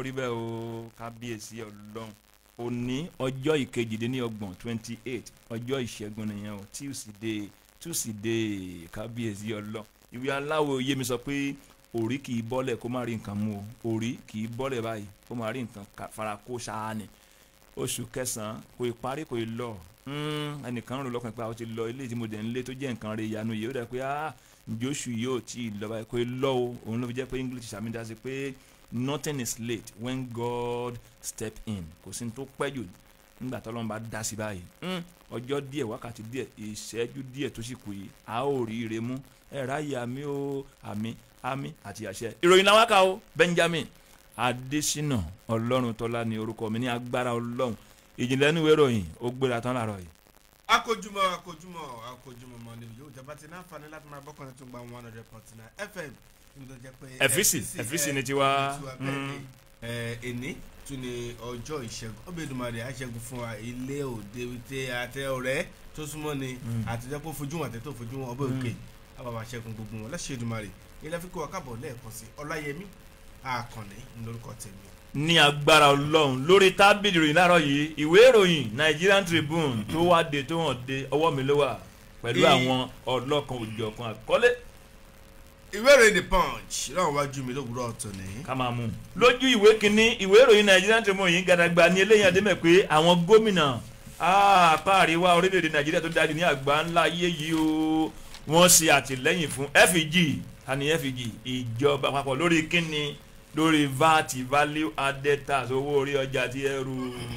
rí bẹ́ẹ̀ o kábíyèsí ọlọ́run òní ọjọ́ ìkejìdínlọ́gbọ̀n twenty eight ọjọ́ ìṣẹ́gun nìyẹn o tuesday tuesday kábíyèsí ọlọ́run ìwé aláwọ̀ yé mi sọ pé orí kì í bọ́lẹ̀ kó má rí nǹkan mú o orí kì í bọ́lẹ̀ báyìí kó má rí nǹkan fara kó ṣáá ni oṣù kẹsàn-án kò ì parí kò ì lọ ẹnìkan rò lọ́kàn pé àwọn ti lọ ilé tí mo dẹ̀ ń lé tó jẹ́ nǹkan rẹ̀ ìyanu yìí ó dẹ̀ pé ah njóṣù yóò tí ì lọ báyìí kò ì lọ o òun ló fi jẹ́ pé english sàmìdá sí pé nothing is late when God step in kò sí ní tó pẹ́ jù nígbà tó lọ́n bá dá sí báyìí ọjọ́ díẹ̀ wákàtí díẹ̀ ìṣẹ́jú díẹ̀ tó sì kù yìí a ó rí ire mú ẹ ráyè àmì ó àmì àmì àti àṣẹ. ìròyìn làwọn kà ó Benjamin Adésínà Ọlọ́run tọ́lá ni orúkọ mi ní agbára Ọlọ́run ìjìnlẹ̀ níwèé ìròyìn ó gbéra tán láàárọ̀ yìí. akójúmọ́ akójúmọ́ akójúmọ́ mọ́ níbi yóò jẹ́ bá ti náà fani láti máa bọ́kànlá tó ń gba one hundred point nine FM níbi tó jẹ́ pé ẹ̀físì ẹ̀físì ni tiwa. ẹni tún ni ọjọ́ ìṣẹ́gun ọbẹ̀ ìdùnmọ̀rì àṣẹgun fún wa ilé òde wípé àtẹ ọ̀rẹ́ tó súnmọ́ ni àtijọ́ pé fojú wọn àtẹ tó fojú wọn ọbẹ̀ òkè àbàbà àṣẹgun gbogbo wọn lẹ́sẹ̀ ìdùnmọ̀rì ilé fi kó wa káàbọ̀ lẹ́ẹ̀kan sí ọláyẹmí àkànní lórúkọ tèmi. ní agbára ọlọ́run lórí tábìlì ìròyìn láàárọ̀ yìí ìwé ìròyìn Nigerian Tribune tó wá de tó hàn de ọwọ́ mi ló wà pẹ̀lú àwọn ọlọ́kan òjọ̀kan àkọlé ìwé ìròyìn the punch náà wájú mi lówùúrọ̀ ọ̀tọ̀ ní. ká máa mú un. lójú ìwé kínní ìwé ìròyìn Nigerian Tribune yìí gàdàgbà ní eléyìí àdémẹ̀ pé àwọn gómìnà apá àríwá orílẹ̀-èdè Nàìjíríà tó dájú ní àgbà ńlá ayé yìí o wọ́n ṣe àtìlẹ́yìn fún FEG àní FEG ìjọba àpapọ̀ lórí kínní lórí VAT value added tax owó orí ọjà tí ẹrù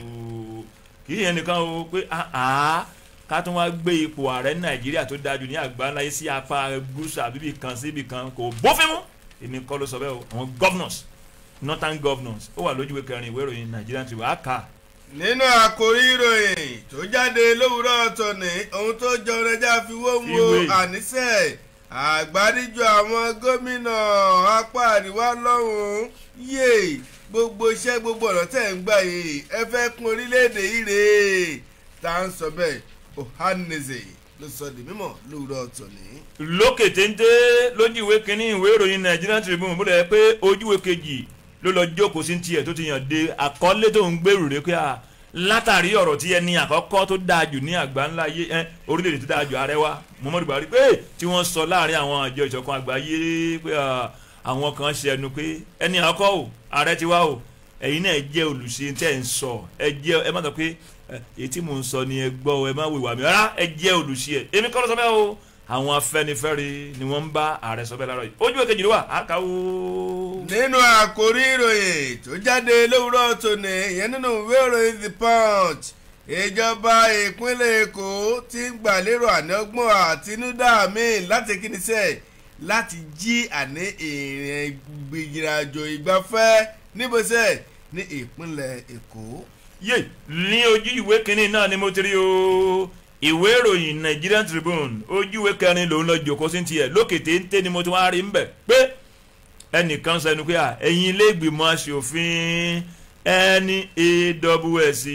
kì í yẹn nìkan o pé àá ká tún wá gbé ipò ààrẹ nàìjíríà tó dájú ní àgbáńláyé sí apá gúúsù àbíbí kan síbi kan kò bófin mu èmi kọ́ ló sọ bẹ́ẹ̀ o àwọn governors northern governors ó wà lójúwé kẹrin ìwé ìròyìn Nigerian Tribune àkà. nínú àkórí ìròyìn tó jáde lówùúrọ̀ tòní ohun tó jọ ọ̀rẹ́jà fi wó ń wo àníṣe àgbáríjọ àwọn gómìnà apá àríwá lọ́hùn-ún yé gbogbo iṣẹ́ gbogbo ọ̀nà tẹ̀ ń gbà yìí ẹ fẹ́ kún orílẹ̀-èdè yìí rèé tá à ń sọ bẹ́ẹ̀ Ohanaeze ló sọ di mímọ̀ lóòrọ̀ tòní. lókè téńté lójú ìwé kínní ìwé ìròyìn Nigerian Tribune bó dẹ̀ pé ojúwe kejì ló lọ jókòó sí tiẹ̀ tó ti yàn dé àkọlé tó ń gbèrú rẹ̀ pé a látàrí ọ̀rọ̀ tí ẹni àkọ́kọ́ tó dáa jù ní àgbáńlá yé ẹ orílẹ̀-èdè tó dáa jù ààrẹ wa Muhammadu Buhari pé tí wọ́n sọ láàrin àwọn àjọ ìṣọ̀kan àgbáyé pé àwọn kan ṣe ẹnu pé ẹni àkọ́kọ́ o ààrẹ ti wá o ẹ̀yin náà jẹ́ olùṣe tẹ́ ń sọ ẹ jẹ́ ẹ má sọ pé èyí tí mò ń sọ ni ẹ gbọ́ ẹ má wèwà mi rárá ẹ jẹ́ olùṣe ẹ èmi kọ́ ló sọ bẹ́ẹ̀ o àwọn afẹ́nifẹ́re ni wọ́n ń bá ààrẹ sọ bẹ́ẹ̀ láàárọ̀ yìí ojú èkejì ló wà á kà ó. nínú àkórí ìròyìn tó jáde lówùúrọ̀ tòní ìyẹn nínú ìwé ìròyìn the punch ìjọba ìpínlẹ̀ èkó ti ń gbàlérò ànágbọ́n àtinúdá míì láti kíni sẹ́ láti jí àní ìrìn ìgbìyànjò ìgbafẹ́ níbosẹ̀ ní ìpínlẹ̀ èkó. yé ní ojú ìwé kínní náà ni mo ti rí o ìwé ìròyìn nigerian tribune ojú ìwé kẹrin lòún lọ jòkó sí tiẹ̀ lókè téńté ni mo ti wá rí ń bẹ̀ pé ẹnìkan sẹnu pé à ẹ̀yin ilé ìgbìmọ̀ asòfin NAWS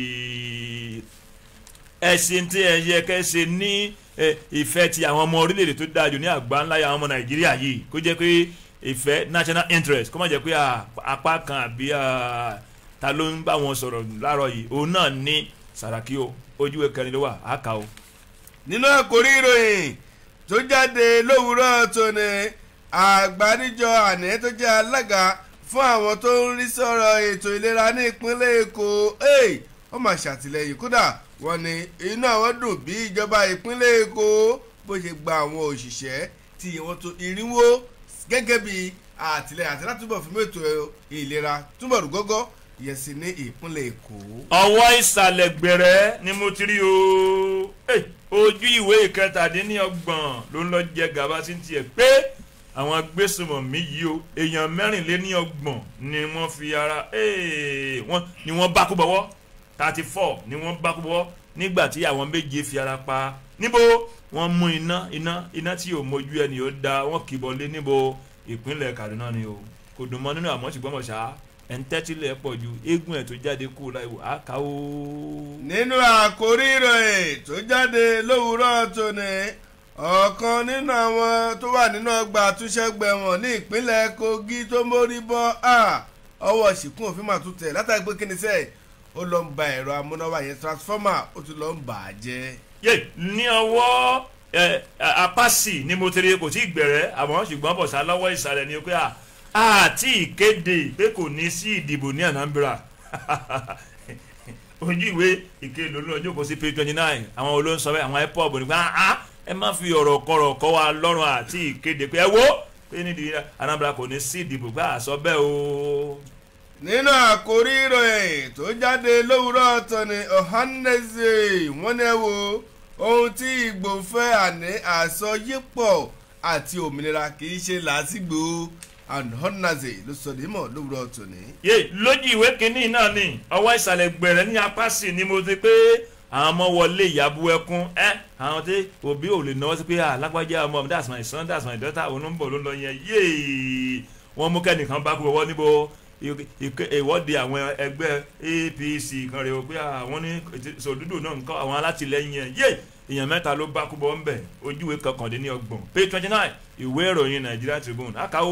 ẹ̀sìn tí ẹ yẹ kẹ́ ṣe ní ìfẹ́ ti àwọn ọmọ orílẹ̀-èdè tó dáa jù ní àgbá ńlá àwọn ọmọ nàìjíríà yìí kó jẹ́ pé ìfẹ́ national interest kó má jẹ́ pé apá kan àbí ta ló ń bá wọn sọ̀rọ̀ láàárọ̀ yìí òun náà ní sàràkí o ojúwe kẹrin ló wà á kà o. nínú àkórí ìròyìn tó jáde lówùúrọ̀ tòní àgbáríjọ àná tó jẹ́ alága fún àwọn tó ń rí sọ̀rọ̀ ètò ìlera ní ìpínlẹ̀ èkó wọ́n máa ṣàtìlẹ́yìn kódà wọ́n ní inú àwọn dùn bí ìjọba ìpínlẹ̀ èkó bó ṣe gba àwọn òṣìṣẹ́ tí wọ́n tó irinwó gẹ́gẹ́ bí àtìlẹ́yìn àti látúbọ̀ fún ètò ìlera túbọ̀ rú gọ́gọ́ yẹ sí ní ìpínlẹ̀ èkó. ọwọ́ ìsàlẹ̀ gbẹ̀rẹ́ ni mo ti rí o ojú ìwé ìkẹtàdínlọ́gbọ̀n ló ń lọ jẹ gàba sí tiẹ̀ pé àwọn agbésùmọ̀mí yìí o èèyàn mẹ́rìnléníọgbọ̀n ni wọ́n fi ara wọ́n ni wọ́n bá kú bọ́wọ́ thirty four ni wọ́n bá kú bọ́wọ́ nígbà tí àwọn méje fi ara pa níbo wọ́n mú iná iná iná tí ò mójú ẹni ó da wọ́n kìbọ̀ lé níbo ìpínlẹ̀ Kaduna ni o kò dùn mọ́ nínú àmọ́ ṣùgbọ́n mọ̀ ṣá ẹ̀ńtẹ́tílẹ̀ pọ̀ ju eégún ẹ̀ tó jáde kú láìwò àká o. nínú àkórí ìròyìn tó jáde lówùúrọ̀ tòní ọ̀kan nínú àwọn tó wà nínú ọgbà àtúnṣẹ́gbẹ̀wọ̀n ní ìpínlẹ̀ Kogi tó mórí bọ́ ọwọ́ ṣìkún òfin mà tún tẹ̀ látàrí pé kíni sẹ́ẹ̀ ó lọ ń ba ẹ̀rọ amúnáwá yẹn transformer ó tún lọ ń bà á jẹ́. yé ní ọwọ́ apásì ni mo tẹ̀lé kò tí ì gbẹ̀rẹ́ àmọ́ ṣùgbọ́n bọ̀sá lọ́wọ́ ìsàlẹ̀ ni pé àti ìkéde pé kò ní sí ìdìbò ní Anambra ojú ìwé ìkéde olóńjó kò sí page twenty nine àwọn olóńsọ bẹ́ẹ̀ àwọn ipob nípa ẹ má fi ọ̀rọ̀ kọ̀rọ̀ kọ́ wa lọ́rùn àti ìkéde pé ẹ wo pé nídìí Anambra kò ní sí ìdìbò pé àsọ bẹ́ẹ̀ o. nínú àkórí ìròyìn tó jáde lówùúrọ̀ tọ́ni Ohanaeze wọ́n ní ẹ wo ohun tí Ìgbò fẹ́ àní àsọyípọ̀ àti òmìnira kì í ṣe làásìgbò Ohanaeze ló sọ nímọ̀ lówùúrọ̀ tọ́ni. yé lójú ìwé kínní náà ni ọwọ́ ìsàlẹ̀ gbẹ̀rẹ̀ ní apá sí ni mo ti pé àwọn ọmọ wọlé ìyàbú ẹkún ẹ àwọn tí òbí ò lè náwó sí pé alágbájá ọmọ mi that's my son that's my daughter òun ń bọ̀ ló ń lọ yẹn yéè wọ́n mú kẹ́nìkan bá kú ọwọ́ níbo ìwọ́de àwọn ẹgbẹ́ APC kan rẹ̀ o pé àwọn ní sòdúdù náà ń kọ́ àwọn alátìlẹyìn yẹn yéè èèyàn mẹ́ta ló bá kú bọ́ ń bẹ̀ ojúwe kọkàndínlọ́gbọ̀n page twenty nine ìwé ìròyìn Nigeria Tribune àkàwọ́.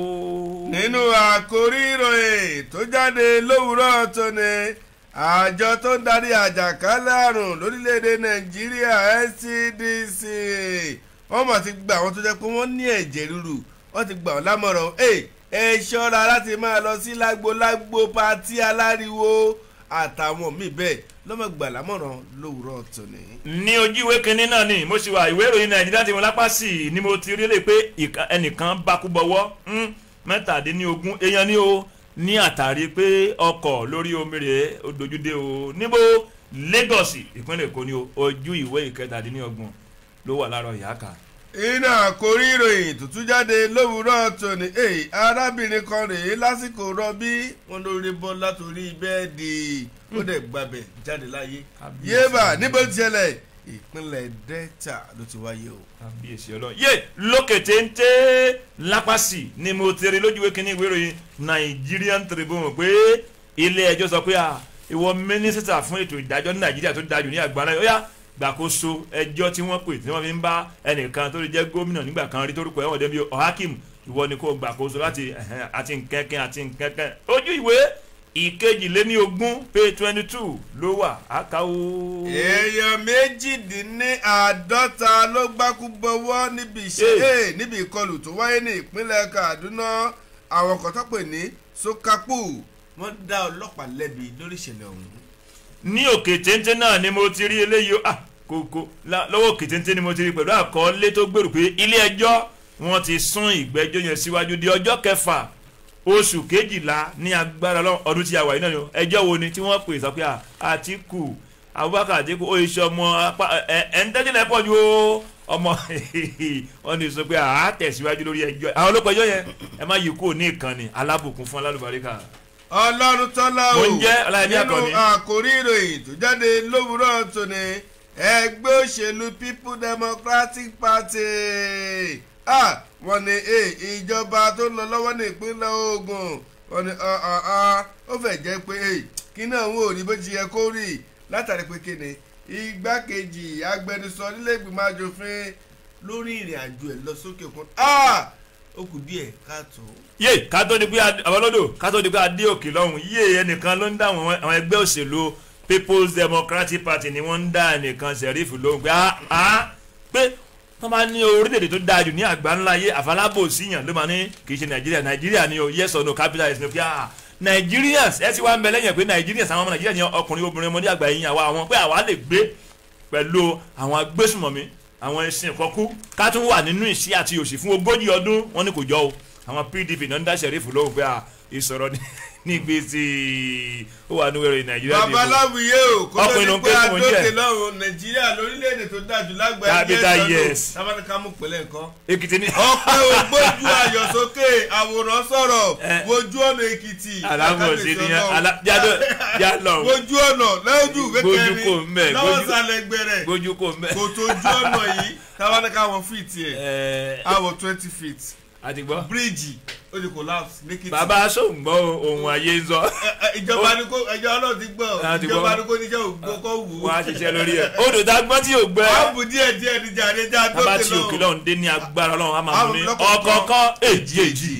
nínú àkórí ìròyìn tó jáde lówùúrọ̀ tóní àjọ tó ń darí àjàkálẹ̀ àrùn lórílẹ̀‐èdè nàìjíríà NCDC wọ́n mọ̀ ti gba àwọn tó jẹ́ pé wọ́n ní ẹ̀jẹ̀ ríru wọ́n ti gbà wọ́n lámọ̀ràn ẹ ṣọ́ra láti máa lọ sí lágbo-lágbo patí aláriwo àtàwọn míì bẹ́ẹ̀ lọ́mọ gbà lámọ̀ràn lówùúrọ̀ tòní. ní ojú ìwé kínní náà ni mo ṣì wà ìwé ìròyìn nàìjíríà tí mo lápá sí ni mo ti rí lè pé ẹnìkan bá kú bọ́wọ́ mẹ́tàdínlógún èèyàn ni o ní àtàrí pé ọkọ̀ lórí omi rẹ̀ ó dojúdé o níbo Lagos ìpínlẹ̀ Èkó ni o ojú ìwé ìkẹtàdínlọ́gbọ̀n ló wà láàárọ̀ ìyá kan. iná àkórí ìròyìn tuntun jáde lówùúrọ̀ tòní èyí arábìnrin kan rèé lásìkò rọbí wọn lórí bọ́ látòrí bẹ́ẹ̀dì ó dẹ̀ gbàbẹ̀ jáde láyé yéèbà níbo ti ṣẹlẹ̀ ìpínlẹ̀ Delta ló ti wáyé o. kábíyèsí ọlọ́run yé lókè téńté lápásì ni mo ti rí lójúwé kínní ìwé ìròyìn Nigerian Tribune pé ilé ẹjọ́ sọ pé ìwọ mínísítà fún ètò ìdájọ́ ní Nàìjíríà tó dájú ní àgbáńlá yóò yá gbàkóso ẹjọ́ tí wọ́n pè tí wọ́n fi ń bá ẹnìkan tó lè jẹ́ gómìnà nígbà kan rí torúkọ ẹ̀wọ̀n débi ọ̀hákìm ìwọ ni kò gbàkóso láti àti nkẹ́kẹ́ àti nkẹ́kẹ́ ojú ìwé ìkejìléní ogún page twenty two ló wà ákàwó. èèyàn méjìdínláàádọ́ta ló gbákú bọ́wọ́ níbi ìṣe níbi ìkọlù tó wáyé ní ìpínlẹ̀ Kaduna àwọn kan tó pè ní Sokapu wọ́n dá ọlọ́pàá lẹ́bi lórí ìṣẹ̀lẹ̀ ọ̀hún. ní òkè téńté náà ni mo ti rí eléyìí ah kòkó lọ́wọ́ òkè téńté ni mo ti rí pẹ̀lú àkọọ́lé tó gbèrú pé ilé ẹjọ́ wọ́n ti sún ìgbẹ́jọ́ yẹn síwájú di ọjọ́ kẹfà oṣù kejìlá ní agbára ọdún tí a wà yìí náà ni ẹjọ́ wo ni tí wọ́n pè sọ pé Àtíkù Abubakar Àtíkù ó iṣẹ́ ọmọ apá ẹ̀ ẹ̀ ń tẹ́jú lẹ́pọ̀ ju ọmọ wọn ní sọ pé àá tẹ̀síwájú lórí ẹjọ́ àwọn olóko ẹjọ́ yẹn ẹ má yí kúrò ní ìkànnì alábùkún fún alálùbáríkà. ọlọ́run tọ́lá o Mo ń jẹ́ Ọláyẹmí Àkànní. nínú àkórí ìròyìn tó jáde lówùúrọ̀ tòní ẹgbẹ́ òṣèlú people democratic party ah, wọ́n ní eh, ìjọba tó ń lọ lọ́wọ́ ní ìpínlẹ̀ Ògùn wọ́n ní ah, ah, ah, ó fẹ́ jẹ́ pé eh, kí náà ń wò rí bó ti yẹ kó rí látàrí pé kíni igbákejì agbẹnusọ nílé ìgbìmọ̀ asòfin lórí ìrìn àjò ẹ̀ lọ sókè òkun ah, ó kù díẹ̀ káàtó. yé ká tó di pé àbálọ́dọ̀ ká tó di pé adé òkè lọ́hùn yé ẹnìkan ló ń dá àwọn àwọn ẹgbẹ́ òṣèlú people's democratic party ni wọ́n ń dá ẹnìkan sẹ̀rífù lóhùn pé ah pé wọ́n máa ní orílẹ̀-èdè tó dáa jù ní àgbáńlá ayé àfalábò síyàn ló máa ní kì í ṣe nàìjíríà nàìjíríà ni o yes or no capitalist ni o pé ah nigerians ẹ ti wá ń bẹ lẹ́yìn pé nigerians àwọn ọmọ nàìjíríà ni ọkùnrin obìnrin ọmọdé àgbà yìí àwa àwọn pé àwa lè gbé pẹ̀lú àwọn agbésùmọ̀mí àwọn ẹṣin ìkọkú ká tún wà nínú ìṣí àti òṣì fún ogójì ọdún wọn ni kò jọ o àwọn pdp náà ń dá sẹ̀rífù lóhùn pé à ìsọ̀rọ̀ ní gbèsè ó wà ní wẹ̀rẹ̀ nàìjíríà dìbò babaláwìyé o kó tó Ọkùnrin ló ní ń pé pè fún oúnjẹ. adókè lọ́rùn nàìjíríà lórílẹ̀‐èdè tó dájú lágbàáyé Capital yes. tábàdìkà mú pẹ̀lẹ́ nǹkan. èkìtì ní. ọpẹ́ ògbójú ayọ̀ sókè àwòrán sọ̀rọ̀ Eh. wojú ọ̀nà èkìtì alámọ̀sí ni Ọlọ́run. alájádọ́ yálọ̀ wojú ọ̀nà lójú Gbójú kò ń bẹ̀, lọ́wọ́ gbójú- sálẹ̀ gbẹrẹ gbójú kò mẹ́. kò tó ojú ọ̀nà yìí tábàdìkà wọn fìtì ẹ̀ ẹ̀ àwọ̀ twenty feet àti gbọ́. bíríìjì ó ti collapse lẹ́kìtì. bàbá sóńgbọ́ ohun ayé ń sọ Ẹ- ẹ, ìjọba ni kò ẹjọ́ ọlọ́run ti gbọ́ Ah, ti ìjọba gbọ́. ni kò níjẹ́ ògbó kọ́ wù ú. wọn á ṣiṣẹ́ lórí ẹ̀. odò tá a gbọ́ tí yóò gbẹ. ààbò díẹ̀ díẹ̀ ní jàre já bàbá dókè tí òkè lọ. lọ́hún dé ní agbára ọlọ́run á máa mú Àrùn ní lọ́kọ̀ọ̀kan. ọ̀kọ̀ọ̀kan èjì èjì.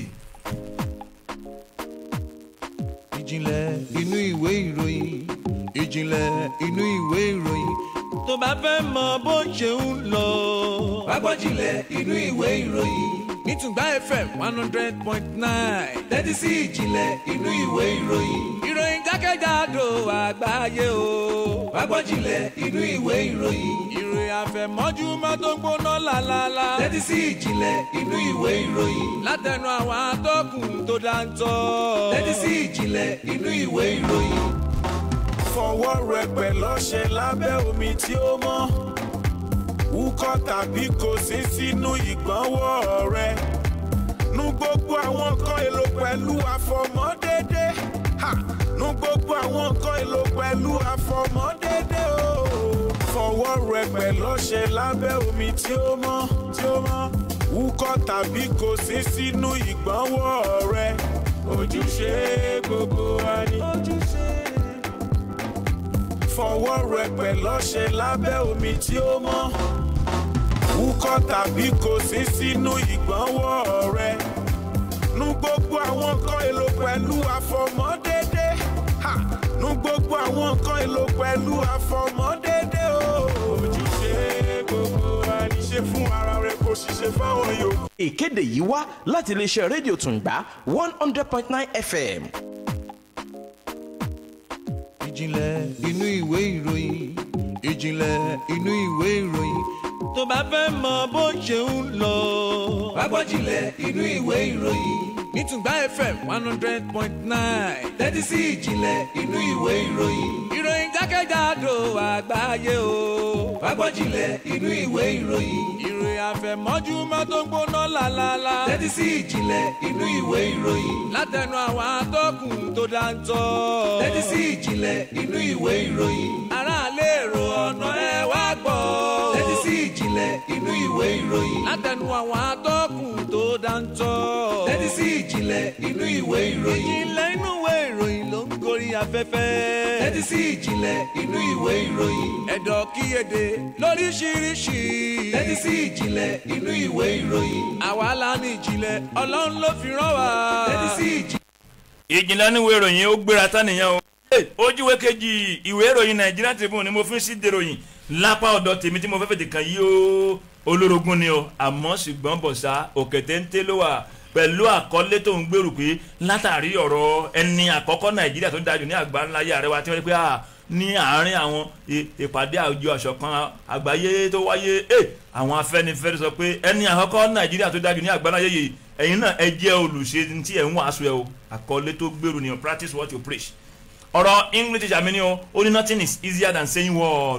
ìjìnlẹ̀ inú ìwé ìròyìn ìjìnlẹ̀ inú ìwé ìròyìn tó bá fẹ́ mọ bó ṣe ń lọ. Agbọ́jìnlẹ̀ inú ìwé ìròyìn. nítùgbà fm one hundred point nine. Tẹ́tí sí ìjìnlẹ̀ inú ìwé ìròyìn. ìròyìn jákèjádò àgbáyé o. Agbọ́jìnlẹ̀ inú ìwé ìròyìn. ìròyìn àfẹ̀mọ́júmọ́ tó ń gbóná lálálá. Tẹ́tí sí ìjìnlẹ̀ inú ìwé ìròyìn. látẹnu àwọn atọ́kùn tó dáńtọ́. Tẹ́tí sí ìjìnlẹ̀ inú ìwé ìròyìn. fọwọ́ rẹpẹ̀ lọ́ṣẹ lábẹ́ omi tí ó mọ́ wúkọ́ tàbí kò sí sínú ìgbọ̀nwọ́ rẹ nu gbogbo àwọn nǹkan èlò pẹ̀lú àfọmọ́dédé Ha! nu gbogbo àwọn nǹkan èlò pẹ̀lú àfọmọ́dédé o fọwọ́ rẹpẹ̀ lọ́ṣẹ lábẹ́ omi tí ó mọ́ tí ó mọ́ wúkọ́ tàbí kò sí sínú ìgbọ̀nwọ́ rẹ ojúṣe gbogbo wa ni ojúṣe fọwọ́ rẹpẹ̀ lọ́ṣẹ lábẹ́ omi tí ó mọ́ wúkọ́ tàbí kò sí sínú ìgbọ̀nwọ́ rẹ nu gbogbo àwọn nǹkan èlò pẹ̀lú àfọmọ́dédé Ha! nu gbogbo àwọn nǹkan èlò pẹ̀lú àfọmọ́dédé o ojúṣe gbogbo wa ní ṣe fún ara rẹ kò ṣiṣẹ́ fáwọn yòókù. ìkéde yìí wá láti iléeṣẹ́ rédíò tùǹgbà one hundred point nine fm. ìjìnlẹ̀ inú ìwé ìròyìn ìjìnlẹ̀ inú ìwé ìròyìn tó bá fẹ́ mọ bó ṣe ń lọ. Agbọ́jìnlẹ̀ inú ìwé ìròyìn. nítùgbà fm one hundred point nine. Tẹ́tí sí ìjìnlẹ̀ inú ìwé ìròyìn. ìròyìn jákèjádò àgbáyé o. Agbọ́jìnlẹ̀ inú ìwé ìròyìn. ìròyìn àfẹ̀mọ́júmọ́ tó ń gbóná lálálá. Tẹ́tí sí ìjìnlẹ̀ inú ìwé ìròyìn. látẹnu àwọn atọ́kùn tó dáńtọ́. Tẹ́tí sí ìjìnlẹ̀ inú ìwé ìròyìn. aráàlú èrò ọ̀nà ẹ wá gbọ́. Tẹ́tí sí ìjìnlẹ̀ inú ìwé ìròyìn. látẹnu àwọn atọ́kùn tó dáńtọ́. Tẹ́tí sí ìjìnlẹ̀ inú ìwé ìròyìn. ìjìnlẹ̀ inú ìwé ìròyìn ló ń gorí afẹ́fẹ́. Tẹ́tí sí ìjìnlẹ̀ inú ìwé ìròyìn. ẹ̀dọ̀ kíyèdè lóríṣiríṣi. Tẹ́tí sí ìjìnlẹ̀ inú ìwé ìròyìn. àwa la ní ìjìnlẹ̀ ọlọ́run ló fi rán wa. Tẹ́tí sí ìjìnlẹ̀. ìjìnlẹ̀ níwèé ìròyìn ó gbéra tán nìyẹn o. Hey, ojúwe kejì ìwé ìròyìn nàìjíríà Tribune ni mo fi ń sí dèròyìn lápá ọ̀dọ̀ tèmi tí mo fẹ́ fètè kàn yí o olórogún ni o àmọ́ ṣùgbọ́n bọ̀sá òkè téńté ló wà pẹ̀lú àkọlé tó ń gbèrú pé látàrí ọ̀rọ̀ ẹni àkọ́kọ́ nàìjíríà tó dájú ní àgbáńlá yà rẹwà tí wọ́n rí pé à ní àárín àwọn ì- ìpàdé àjọ àṣọkan àgbáyé tó wáyé ẹ àwọn afẹ́nifẹ́re sọ pé ẹni àkọ́kọ́ nàìjíríà tó dájú ní àgbáńlá yìí ẹ̀yin náà ẹ jẹ́ olùṣe tí ẹ̀ ń wàásù ẹ o àkọlé tó gbèrú ni o practice what you preach ọ̀rọ̀ english teacher mi ni o ó ní nothing is easier than saying word pé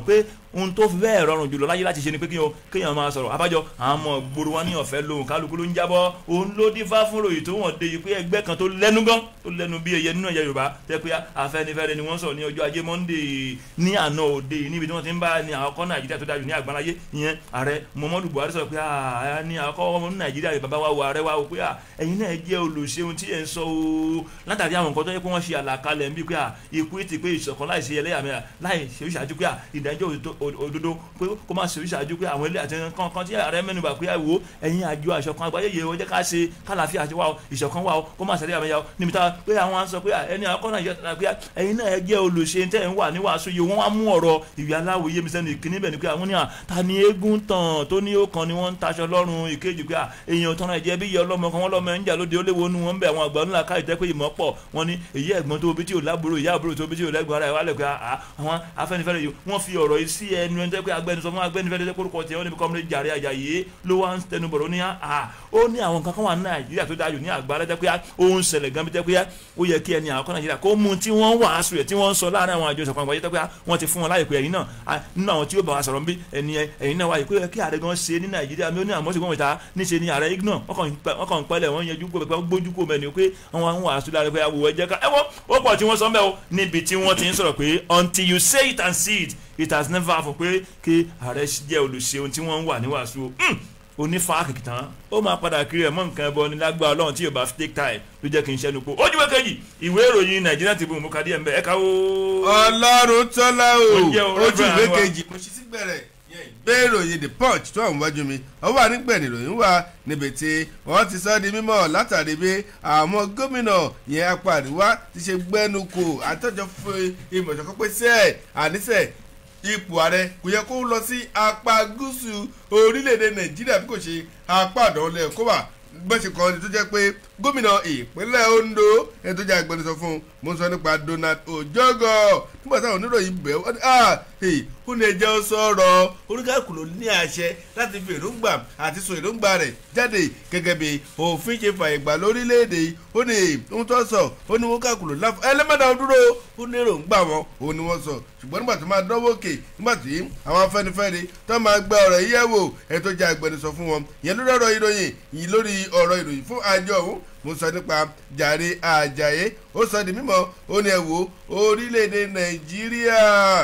ohun tó fi bẹ́ẹ̀ rọrùn jùlọ láyé láti ṣe ni pé kí o kéèyàn máa sọ̀rọ̀ abájọ àwọn ọmọ gbòòrò wọn ní ọ̀fẹ́ lóhùn kálukú ló ń jábọ́ òun ló dífá fún ròyìn tó wọ́n de yìí pé ẹgbẹ́ kan tó lẹ́nu gan tó lẹ́nu bí ẹyẹ nínú ẹ̀yẹ Yorùbá tẹ́ pé Afẹ́nifẹ́re ni wọ́n sọ̀rọ̀ ní ọjọ́ ajé Monday ní àná òde yìí níbi tí wọ́n ti ń bá ní àwọn ọkọ Nàìjíríà tó dájú ní àgbáláyé ìyẹn ààrẹ Muhammadu Buhari sọ̀rọ̀ pé àà ní àwọn ọkọ Nàìjíríà bàbá wa wọ ààrẹ wa wò pé à ẹ̀yin náà jẹ́ olùṣeun tí ẹ̀ ń sọ o látàrí àwọn nǹkan tó yẹ pé wọ́n ṣe àlàkalẹ̀ ń bí pé à ikú ètè pé ìṣọ̀kan láì ṣe ẹlẹ́yàmẹ̀yà láì ṣe ìṣàjú pé à ìdájọ́ òdodo pé kó má ṣe ìṣàjú pé àwọn ilé àti kankan tí ààrẹ mẹ́nuba pé àwò ẹ̀yin àjọ àṣọkan àgbáyé yẹ wọ́n jẹ́ ká ṣe kálàáfíà àti wà ó ìṣọ̀kan wà ó kó má ṣẹlẹ̀ àmẹ́yà ó níbi tá pé àwọn á sọ pé ẹni àkọ́nà yẹ pé ẹ̀yin náà jẹ́ olùṣe tẹ́ ń wà ní wàásù yìí wọ́n wá mú ọ̀rọ̀ ìwé aláwo yé mi sẹ́nu ìkíní bẹ̀ ni pé àwọn ní à ta ni eégún tàn tó ní ó kan ni wọ́n ń taṣọ lọ́rùn ìkejì pé èèyàn tọ́nà ẹ̀jẹ̀ bí iye ọlọ́mọ kan wọ́n lọ́mọ ẹ̀ ń jà lóde ó léwo nu wọn bẹ̀ àwọn àgbà ńlá káyìí tẹ́ pé ìmọ̀ pọ̀ wọn ni èyí ẹ̀gbọ́n tó bí tí ò lábúrò ìyá àbúrò tó bí tí ò lẹ́gbọ̀n ara ẹ̀ wálẹ̀ pé àwọn Afẹ́nifẹ́re yìí wọ́n fi ọ̀rọ̀ yìí sí ẹnu ẹni tẹ́ pé agbẹnusọ fún Afẹ́nifẹ́re tẹ́ kórúkọ tiẹ̀ wọ́n níbi kọ́mọdé jàre àjàyè ló wá ń tẹnu bọ̀rọ̀ ní à ó ní àwọn kankan wà ní Nàìjíríà tó dájú ní àgbára tẹ́ pé ó ń ṣẹlẹ̀ gan bí tẹ́ pé ó yẹ kí ẹni àwọn kan Nàìjíríà kó mú tí wọ́n wàásù rẹ̀ tí wọ́n ń sọ láàrin àwọn àjọ ìṣọ̀kan àgbáyé tẹ́ pé wọ́n ti fún wọn láyè pé ẹ̀yin náà nínú àwọn tí ó bá wa sọ̀rọ̀ bí ẹni ẹ̀yin náà wáyé pé kí ààrẹ gan ṣe ní Nàìjíríà mi ó ní àmọ́ ṣùgbọ́n ìta níṣe ni ààrẹ ignore wọ́n kàn ń pẹ́lẹ̀ wọ́n yẹjú pé gbójú kò mẹ́ni pé wọ́n ń wàásù lára pé àwòrán ẹ̀jẹ̀ ká ẹ̀wọ́ ó pọ̀ tí wọ́n sọ mẹ́ o níbi tí wọ́n ti ń sọ̀rọ̀ pé until you say it and see it it has never happened pé kí ààrẹ jẹ́ olùṣe ohun tí wọ́n ń wà ní wàásù onífàákì tán ó máa padà kiri ẹ̀ mọ́ nǹkan ẹbọ ní lágbára ọlọ́run tí yóò bá take time ló jẹ́ kí n ṣẹ́nu po ojúwe kejì ìwé ìròyìn nàìjíríà ti bù mú kadì ẹ̀ ń bẹ̀ ẹ̀ ká o. ọlọ́run tọ́lá o Ó ojú jẹ́ ìwé ọ̀rọ̀ kejì mo ṣí sí gbẹ̀rẹ̀ gbé ìròyìn the punch tó àwọn wájú mi ó wà nígbẹ̀ni ìròyìn wà níbi tí wọ́n ti sọ di mímọ̀ látàrí bí àwọn gómìnà yẹn apá àríwá ti ṣe gbẹ́nu kò àtọ́jọ́ fún ìmọ̀ ìṣọ̀kan pé sẹ́ẹ̀ àníṣe ipò ààrẹ kò yẹ kó lọ sí apá gúúsù orílẹ̀-èdè nàìjíríà bí kò ṣe apá àdánwòlẹ̀ kó wà gbọ́sẹ̀ kan tó jẹ́ pé gómìnà ìpínlẹ̀ Ondo ẹni tó jẹ́ agbẹnusọ fún un mo sọ nípa Donald Ojogo nígbà táwọn oníròyìn bẹ̀ wọ́n ní ó ní ẹjẹ́ sọ̀rọ̀ oníkàkùn ló ní àṣẹ láti fi èròǹgbà àti sọ èròǹgbà rẹ̀ jáde gẹ́gẹ́ bí òfin ṣe fàyè gbà lórílẹ̀‐èdè yìí ó ní ohun tó sọ ó ní wọn kàkùn ló láfọ ẹlẹ́mọ̀dà dúró ó ní èròǹgbà wọn òun ni wọ́n sọ ṣùgbọ́n nígbà tó máa dánwó òkè nígbà tí àwọn Afẹ́nifẹ́re tó máa gba ọ̀rọ̀ yìí yẹ̀ wò ẹ̀ tó jẹ́ agbẹnusọ fún wọn ìyẹn lórí ọ̀rọ̀ ìròyìn yìí lórí ọ̀rọ̀ ìròyìn fún àjọ òun mo sọ nípa jàre àjàyè ó sọ di mímọ̀ ó ní ẹ wò orílẹ̀-èdè nàìjíríà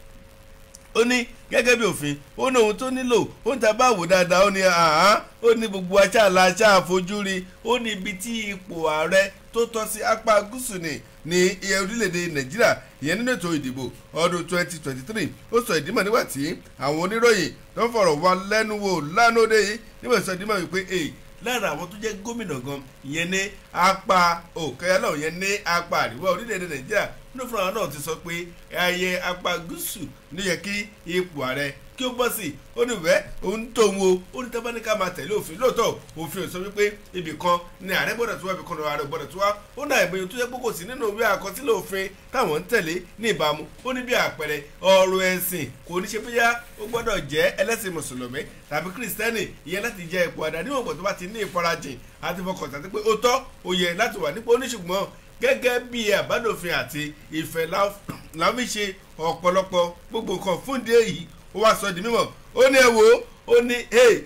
ó ní gẹ́gẹ́ bí òfin ó ní ohun tó nílò ó ń ta bá wò dáadáa ó ní àhán ó ní gbogbo aṣáàlà aṣáàfojúrí ó ní ibi tí ipò ààrẹ tó tọ́ sí apá gúúsù ní ní orílẹ̀-èdè nàìjíríà ìyẹn nínú ètò ìdìbò ọdún 2023 ó sọ ìdímọ̀ nígbà tí àwọn oníròyìn tó ń fọ̀rọ̀ wá lẹ́nu wò lánàá òde yìí nígbà tó sọ ìdímọ̀ wípé èyí lára àwọn tó jẹ́ gómìnà gan ìyẹn ní apá òkèèyà náà ìyẹn ní apá àríwá orílẹ̀-èdè nàìjíríà nínú fúnra náà ti sọ pé ayé apá gúúsù ló yẹ kí ipò ààrẹ kí ó bọ́ sí i ó ní bẹ́ẹ̀ òun tó ń wo ó ní tábà ní ká máa tẹ̀lé òfin lóòótọ́ òfin ò sọ wípé ibì kan ni ààrẹ gbọ́dọ̀ tó wá ibì kan ní ààrẹ gbọ́dọ̀ tó wá ó náà ìbẹ̀yìn tó yẹ pé kò sí nínú ìwé àkọsílẹ̀ òfin táwọn ń tẹ̀lé ní ìbámu ó ní bí àpẹẹrẹ ọ̀rọ̀ ẹ̀sìn kò ní ṣe bóyá ó gbọ́dọ̀ jẹ́ ẹlẹ́sìn mùsùlùmí tàbí kírísítẹ́nì ìyẹn láti jẹ ipò àdáni ògbọ̀n tó bá ti ní ìfarajìn àti fọkàntán pé ó tọ́ ó yẹ láti wà nípò oníṣùgbọ́n gẹ́gẹ́ bí àbádòfin àti ìfẹ́ láfi ṣe ọ̀pọ̀lọpọ̀ gbogbo nǹkan fúndé yìí ó wá sọ di mímọ̀ ó ní ẹ wo ó ní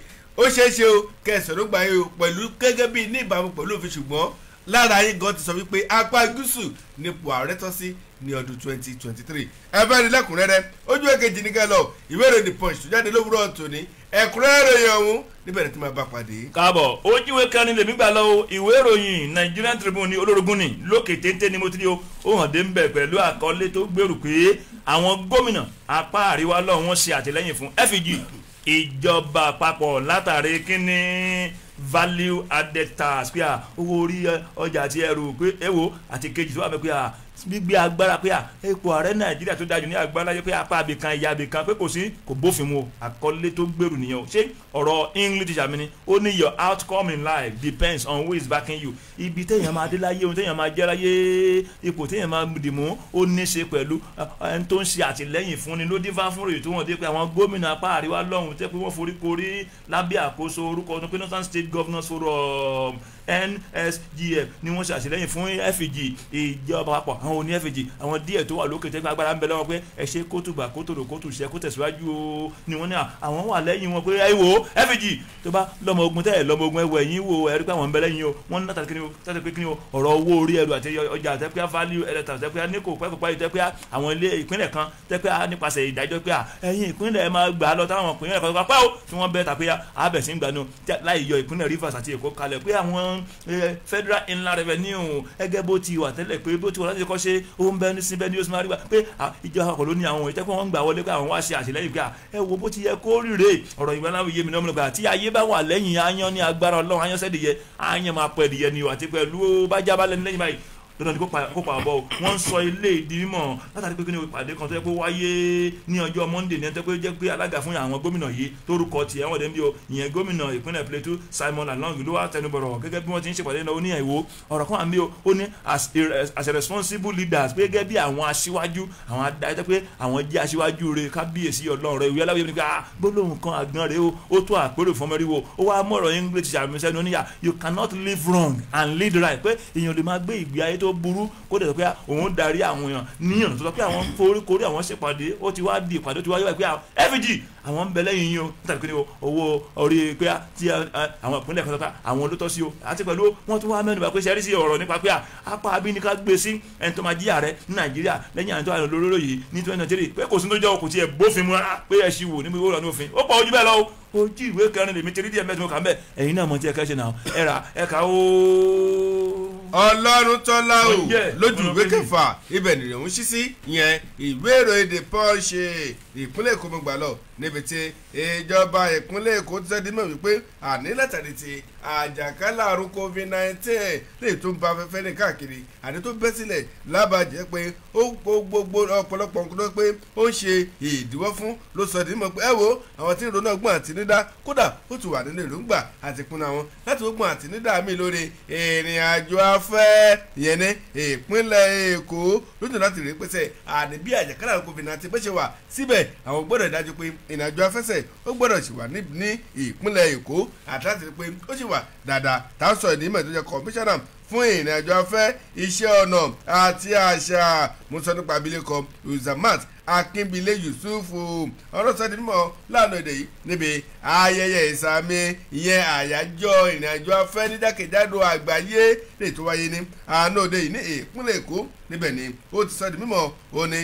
ó ṣeé ṣe o kẹsàn-án ló gbà yín o pẹ̀lú gẹ́gẹ́ bí ní ìbámu pẹ̀lú òfin ṣùgbọ́n lára yín gan ti sọ wípé apá gúúsù nípò ààrẹ tọ́ sí ní ọdún twenty twenty three ẹ fẹ́ rí lẹ́kùnrẹ́rẹ́ ojú èkejì ní kẹ́ lọ ìwé ìròyìn the punch tó jáde lówùrọ̀ tòní ẹ̀kúnrẹ́rẹ́ ìròyìn ọ̀hún níbẹ̀ ni tí máa bá pàdé. káàbọ̀ ojúwe kan ní lèmi gbà lọ o ìwé ìròyìn Nigerian Tribune ní olórogún ni lókè téńté ni mo ti rí o ó hàn dé ń bẹ̀ pẹ̀lú àkọlé tó gbèrú pé àwọn gómìnà apá àríwá lọ́hùn wọn ṣe àtìlẹ́yìn fún FEG ìjọba àpapọ̀ látàrí kínní value added tax pé à owó orí ọjà àti ẹrù pé èwo àti kejì tó wà pé à gbígbé agbára pé à ipò ààrẹ nàìjíríà tó dájú ní agbára yẹ pé apá abìkan ìyá abìkan pé kò sí kò bófin mu àkọlé tó gbèrú nìyẹn o ṣé ọ̀rọ̀ english teacher mi ni ó ní your outcome in life depends on who is backing you ibi téèyàn máa dé láyé ohun téèyàn máa jẹ́ láyé ipò téèyàn máa dì mú ó ní ṣe pẹ̀lú ẹni tó ń ṣe àtìlẹ́yìn fún ni ló dín fá fún ròyìn tó wọ́n dé pé àwọn gómìnà apá àríwá lọ́hùn tẹ́ pé wọ́n forí korí lábẹ́ àkóso orúkọ ọdún pé northern state governors forum nsgf ni wọ́n ṣe àṣìlẹ́yìn fún fg ìjọba àpapọ̀ àwọn oní fg àwọn díẹ̀ tó wà lókè tẹ́gbẹ́ agbára ń bẹ lọ́wọ́ pé ẹ ṣe kótùbà kótòrò kótùṣẹ́ kó tẹ̀síwájú o ni wọ́n ní àwọn wà lẹ́yìn wọn pé ẹ wò ó fg tó bá lọ́mọ ogun tẹ́ ẹ lọ́mọ ogun ẹwọ ẹ̀yìn wo ẹ̀rí pé àwọn ń bẹ lẹ́yìn o wọ́n ní látàrí pé kí ni o ọ̀rọ̀ owó orí ẹrù àti ọjà tẹ́pẹ́ value ẹ̀rẹ́ta tẹ́pẹ́ níkò pẹ́kọ̀pá yìí tẹ́pẹ́ àwọn ilé ìpínlẹ̀ kan tẹ́pẹ́ nípasẹ̀ ìdájọ́ pé ẹ̀yin ìpínlẹ̀ máa gbà á lọ táwọn ìpínlẹ̀ kan pẹ́ o tí wọ́n bẹ́ tàpé abẹ̀sí ń gbanú láì yọ ìpínlẹ̀ rivers àti èkó kalẹ̀ pé àwọn federal inland revenue ẹgẹ́ bó ti wà tẹ́lẹ̀ pé bó ti wà láti kọ́ ṣe ó ń bẹ ní síbẹ̀ ní oṣù márùn-ún pé ìjọba àpapọ̀ ló ní àwọn ìtẹ́kọ̀ wọn gbà wọlé pé àwọn wá ṣe àṣìlẹ́yìn pé ẹ wo bó ti yẹ kó rírè ọ̀rọ̀ ìgbà náà yé mi náà gbà tí ayé bá wà lẹ́yìn ayan ní agbára ọlọ́run ayan sẹ́dìyẹ ayan máa pẹ́ ẹ̀dìyẹ ni o àti pẹ̀lú bájábálẹ̀ lẹ́yìn báyìí dandan ni kó pa àbọ̀ wọ́n ń sọ ilé ìdí mímọ̀ látàrí pé kí ni ìpàdé kan tó yẹ kó wáyé ní ọjọ́ monday ní ẹni tó pé jẹ́ pé alága fún àwọn gómìnà yìí torúkọ tiẹ̀ wọ́n dẹ̀ ń bí o ìyẹn gómìnà ìpínlẹ̀ plateau simon along ló wá tẹnubọ̀rọ̀ gẹ́gẹ́ bí wọ́n ti ń ṣèpàdé náà ó ní ẹ̀wò ọ̀rọ̀ kan àmì o ó ní as a responsible leaders pé gẹ́gẹ́ bí àwọn aṣíwájú àwọn adájọ́ pé àwọn jẹ́ aṣíwájú rẹ̀ kábíyèsí ọlọ́run rẹ̀ ìwé aláwọ̀ yẹn gbólóhùn kan àgbọn rẹ̀ o ó tó àpérò fún mẹ́rin wo ó wá mọ̀rọ̀ english àmísẹ́nu oníyà you cannot live wrong and lead right pé èèyàn lè máa gbé ìgbé ayé tó burú kó dẹ̀ sọ pé òun darí àwọn èèyàn níyàn tó sọ pé àwọn foríkorí àwọn ṣèpàdé ó ti wá di ìpàdé ó ti wá yọ pé fg àwọn ń bẹ lẹ́yìn yín o nítorí pé owó orí pé tí àwọn ìpínlẹ̀ kan sọ pé àwọn ló tọ́ sí o àti pẹ̀lú wọ́n tún wá mẹ́nu bá pé ṣe rí sí ọ̀rọ̀ nípa pé apá abíníká gbé sí ẹni tó máa jí ààrẹ ní nàìjíríà lẹ́yìn àwọn tó wà lóró yìí ní twenty twenty three pé kò sí tó jẹ́ kò tiẹ̀ bófin mu rárá pé ẹ ṣì wò níbi ìwé ìrọ̀lẹ́ òfin ó pọ̀ ojú bẹ́ẹ̀ lọ ojú ìwé kẹrin lèmi ti rí díẹ̀ mẹ́tìmọ́ kà ń bẹ̀ ẹ̀yin náà mọ̀ tí ẹ kẹ́ ṣe náà ẹ rà ẹ kà ó. ọlọ́run tọ́lá o Oh, yeah. lójú ìwé Ọlọ́run kẹfà ibẹ̀ nìyẹn ń ṣí sí yẹn ìwé ìròyìn the punch ìpínlẹ̀ èkó mo gbà lọ níbi tí ìjọba ìpínlẹ̀ èkó ti sẹ́dí mọ̀ wípé àní látàrí ti àjàkálà àrùn covid nineteen lè tó ń ba afẹ́fẹ́ ní káàkiri àní tó bẹ́ sílẹ̀ lábàjẹ́ pé ó kó gbogbo ọ̀pọ̀lọpọ̀ nǹkan tó pé ó ń ṣe ìdíwọ́ fún ló sọ dí mọ̀ pé ẹ wo àwọn tí ń ronú ọgbọ́n àtinúdá kódà ó ti wà nínú èròǹgbà àti ìpinnu àwọn láti gbọ́n àtinúdá mi lórí ìrìn àjò afẹ́ ìyẹn ní ìpínlẹ̀ èkó lójú láti rí pèsè àní bí àjàkálà àrùn covid nineteen bẹ́ ṣe wà síbẹ̀ àwọn gbọ́dọ̀ dájú pé ìrìn àjò afẹ́sẹ̀ ó gbọ́dọ̀ sì wà ní ní ìpínlẹ̀ èkó àti láti rí pé ó sì wà dáadáa tá a sọ ìdí mọ̀ tó jẹ́ kọmíṣánná fún ìrìn àjò afẹ́ iṣẹ́ ọ̀nà àti àṣà musa nípa abilékọ uzamat akínbílé yusuf ọlọ́sọ̀dì mímọ́ lánàá èdè yìí níbi ayẹyẹ ìsàmì ìyẹn àyájọ́ ìrìn àjò afẹ́ ní jákèjádò àgbáyé lè tó wáyé ní àná òde yìí ní ìpínlẹ̀ èkó níbẹ̀ ni ó ti sọ di mímọ́ òní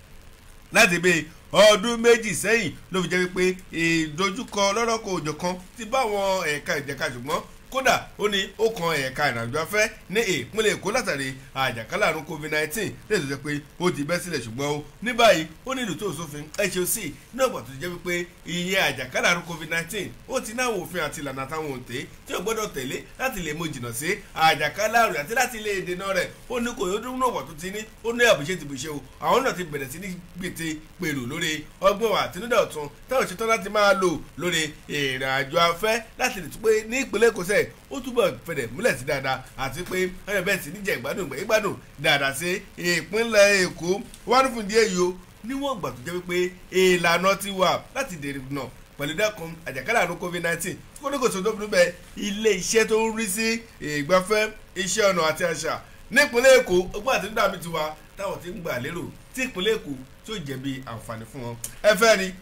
láti bíi ọdún méjì sẹ́yìn ló fi jẹ́ wípé ìdojúkọ lọ́rọ́kọ̀ òjò kan ti bá àwọn ẹ̀ka ìjẹ̀ka ṣùgbọ́n kódà ó ní ó kan ẹ̀ka ìrìnàjò afẹ́ ní ìpínlẹ̀ èkó látàrí àjàkálà àrùn covid nineteen lè tó jẹ́ pé ó ti bẹ́ sílẹ̀ ṣùgbọ́n ó ní báyìí ó ní ìlú tó sófin hoc náà gbà tó jẹ́ wípé iye àjàkálà àrùn covid nineteen ó ti náà òfin àti ìlànà àtàwọn òǹtẹ̀ tí ó gbọ́dọ̀ tẹ̀lé láti lè mú jìnnà sí àjàkálà àrùn àti láti lè dènà rẹ̀ ó ní kò yóò dúró náà wà tó ti ní ó ní àbùṣe ti bùṣe o àwọn náà ti bẹ̀rẹ̀ sí ní gbètè pèrò lórí ọgbọ́n wa àtinúdà ọ̀tún táwọn ṣetán láti máa lò lórí ìrìnàjò afẹ́ láti lè tún pé ní ìpínlẹ̀ èkó sẹ́ẹ̀ ó túbọ̀ fẹ̀rẹ̀ múlẹ̀ sí dáadáa àti pé ẹ̀rọ bẹ́ẹ̀ sì níjẹ̀ ìgbádùn ìgbádùn dáadáa sí ìpínlẹ̀ èkó wọ́n ní fún díẹ̀ yìí o níwọ̀n ìgbà tó jẹ́ wípé ìlànà ti wà láti dènà pẹ̀lú dẹ́kun àjàkálà àrùn covid nineteen kó ní kò tó dóbi níbẹ̀ ilé iṣẹ́ tó ń rí sí ìgbafẹ́ iṣẹ́ ọ̀nà àti àṣà nípínlẹ̀ èkó ọgbọ́n àti dídá mi ti wà táwọn ti ń gbà lérò tí ìpínlẹ̀ èkó tí ó jẹ̀bi àǹfààní fún wọn ẹ fẹ́ rí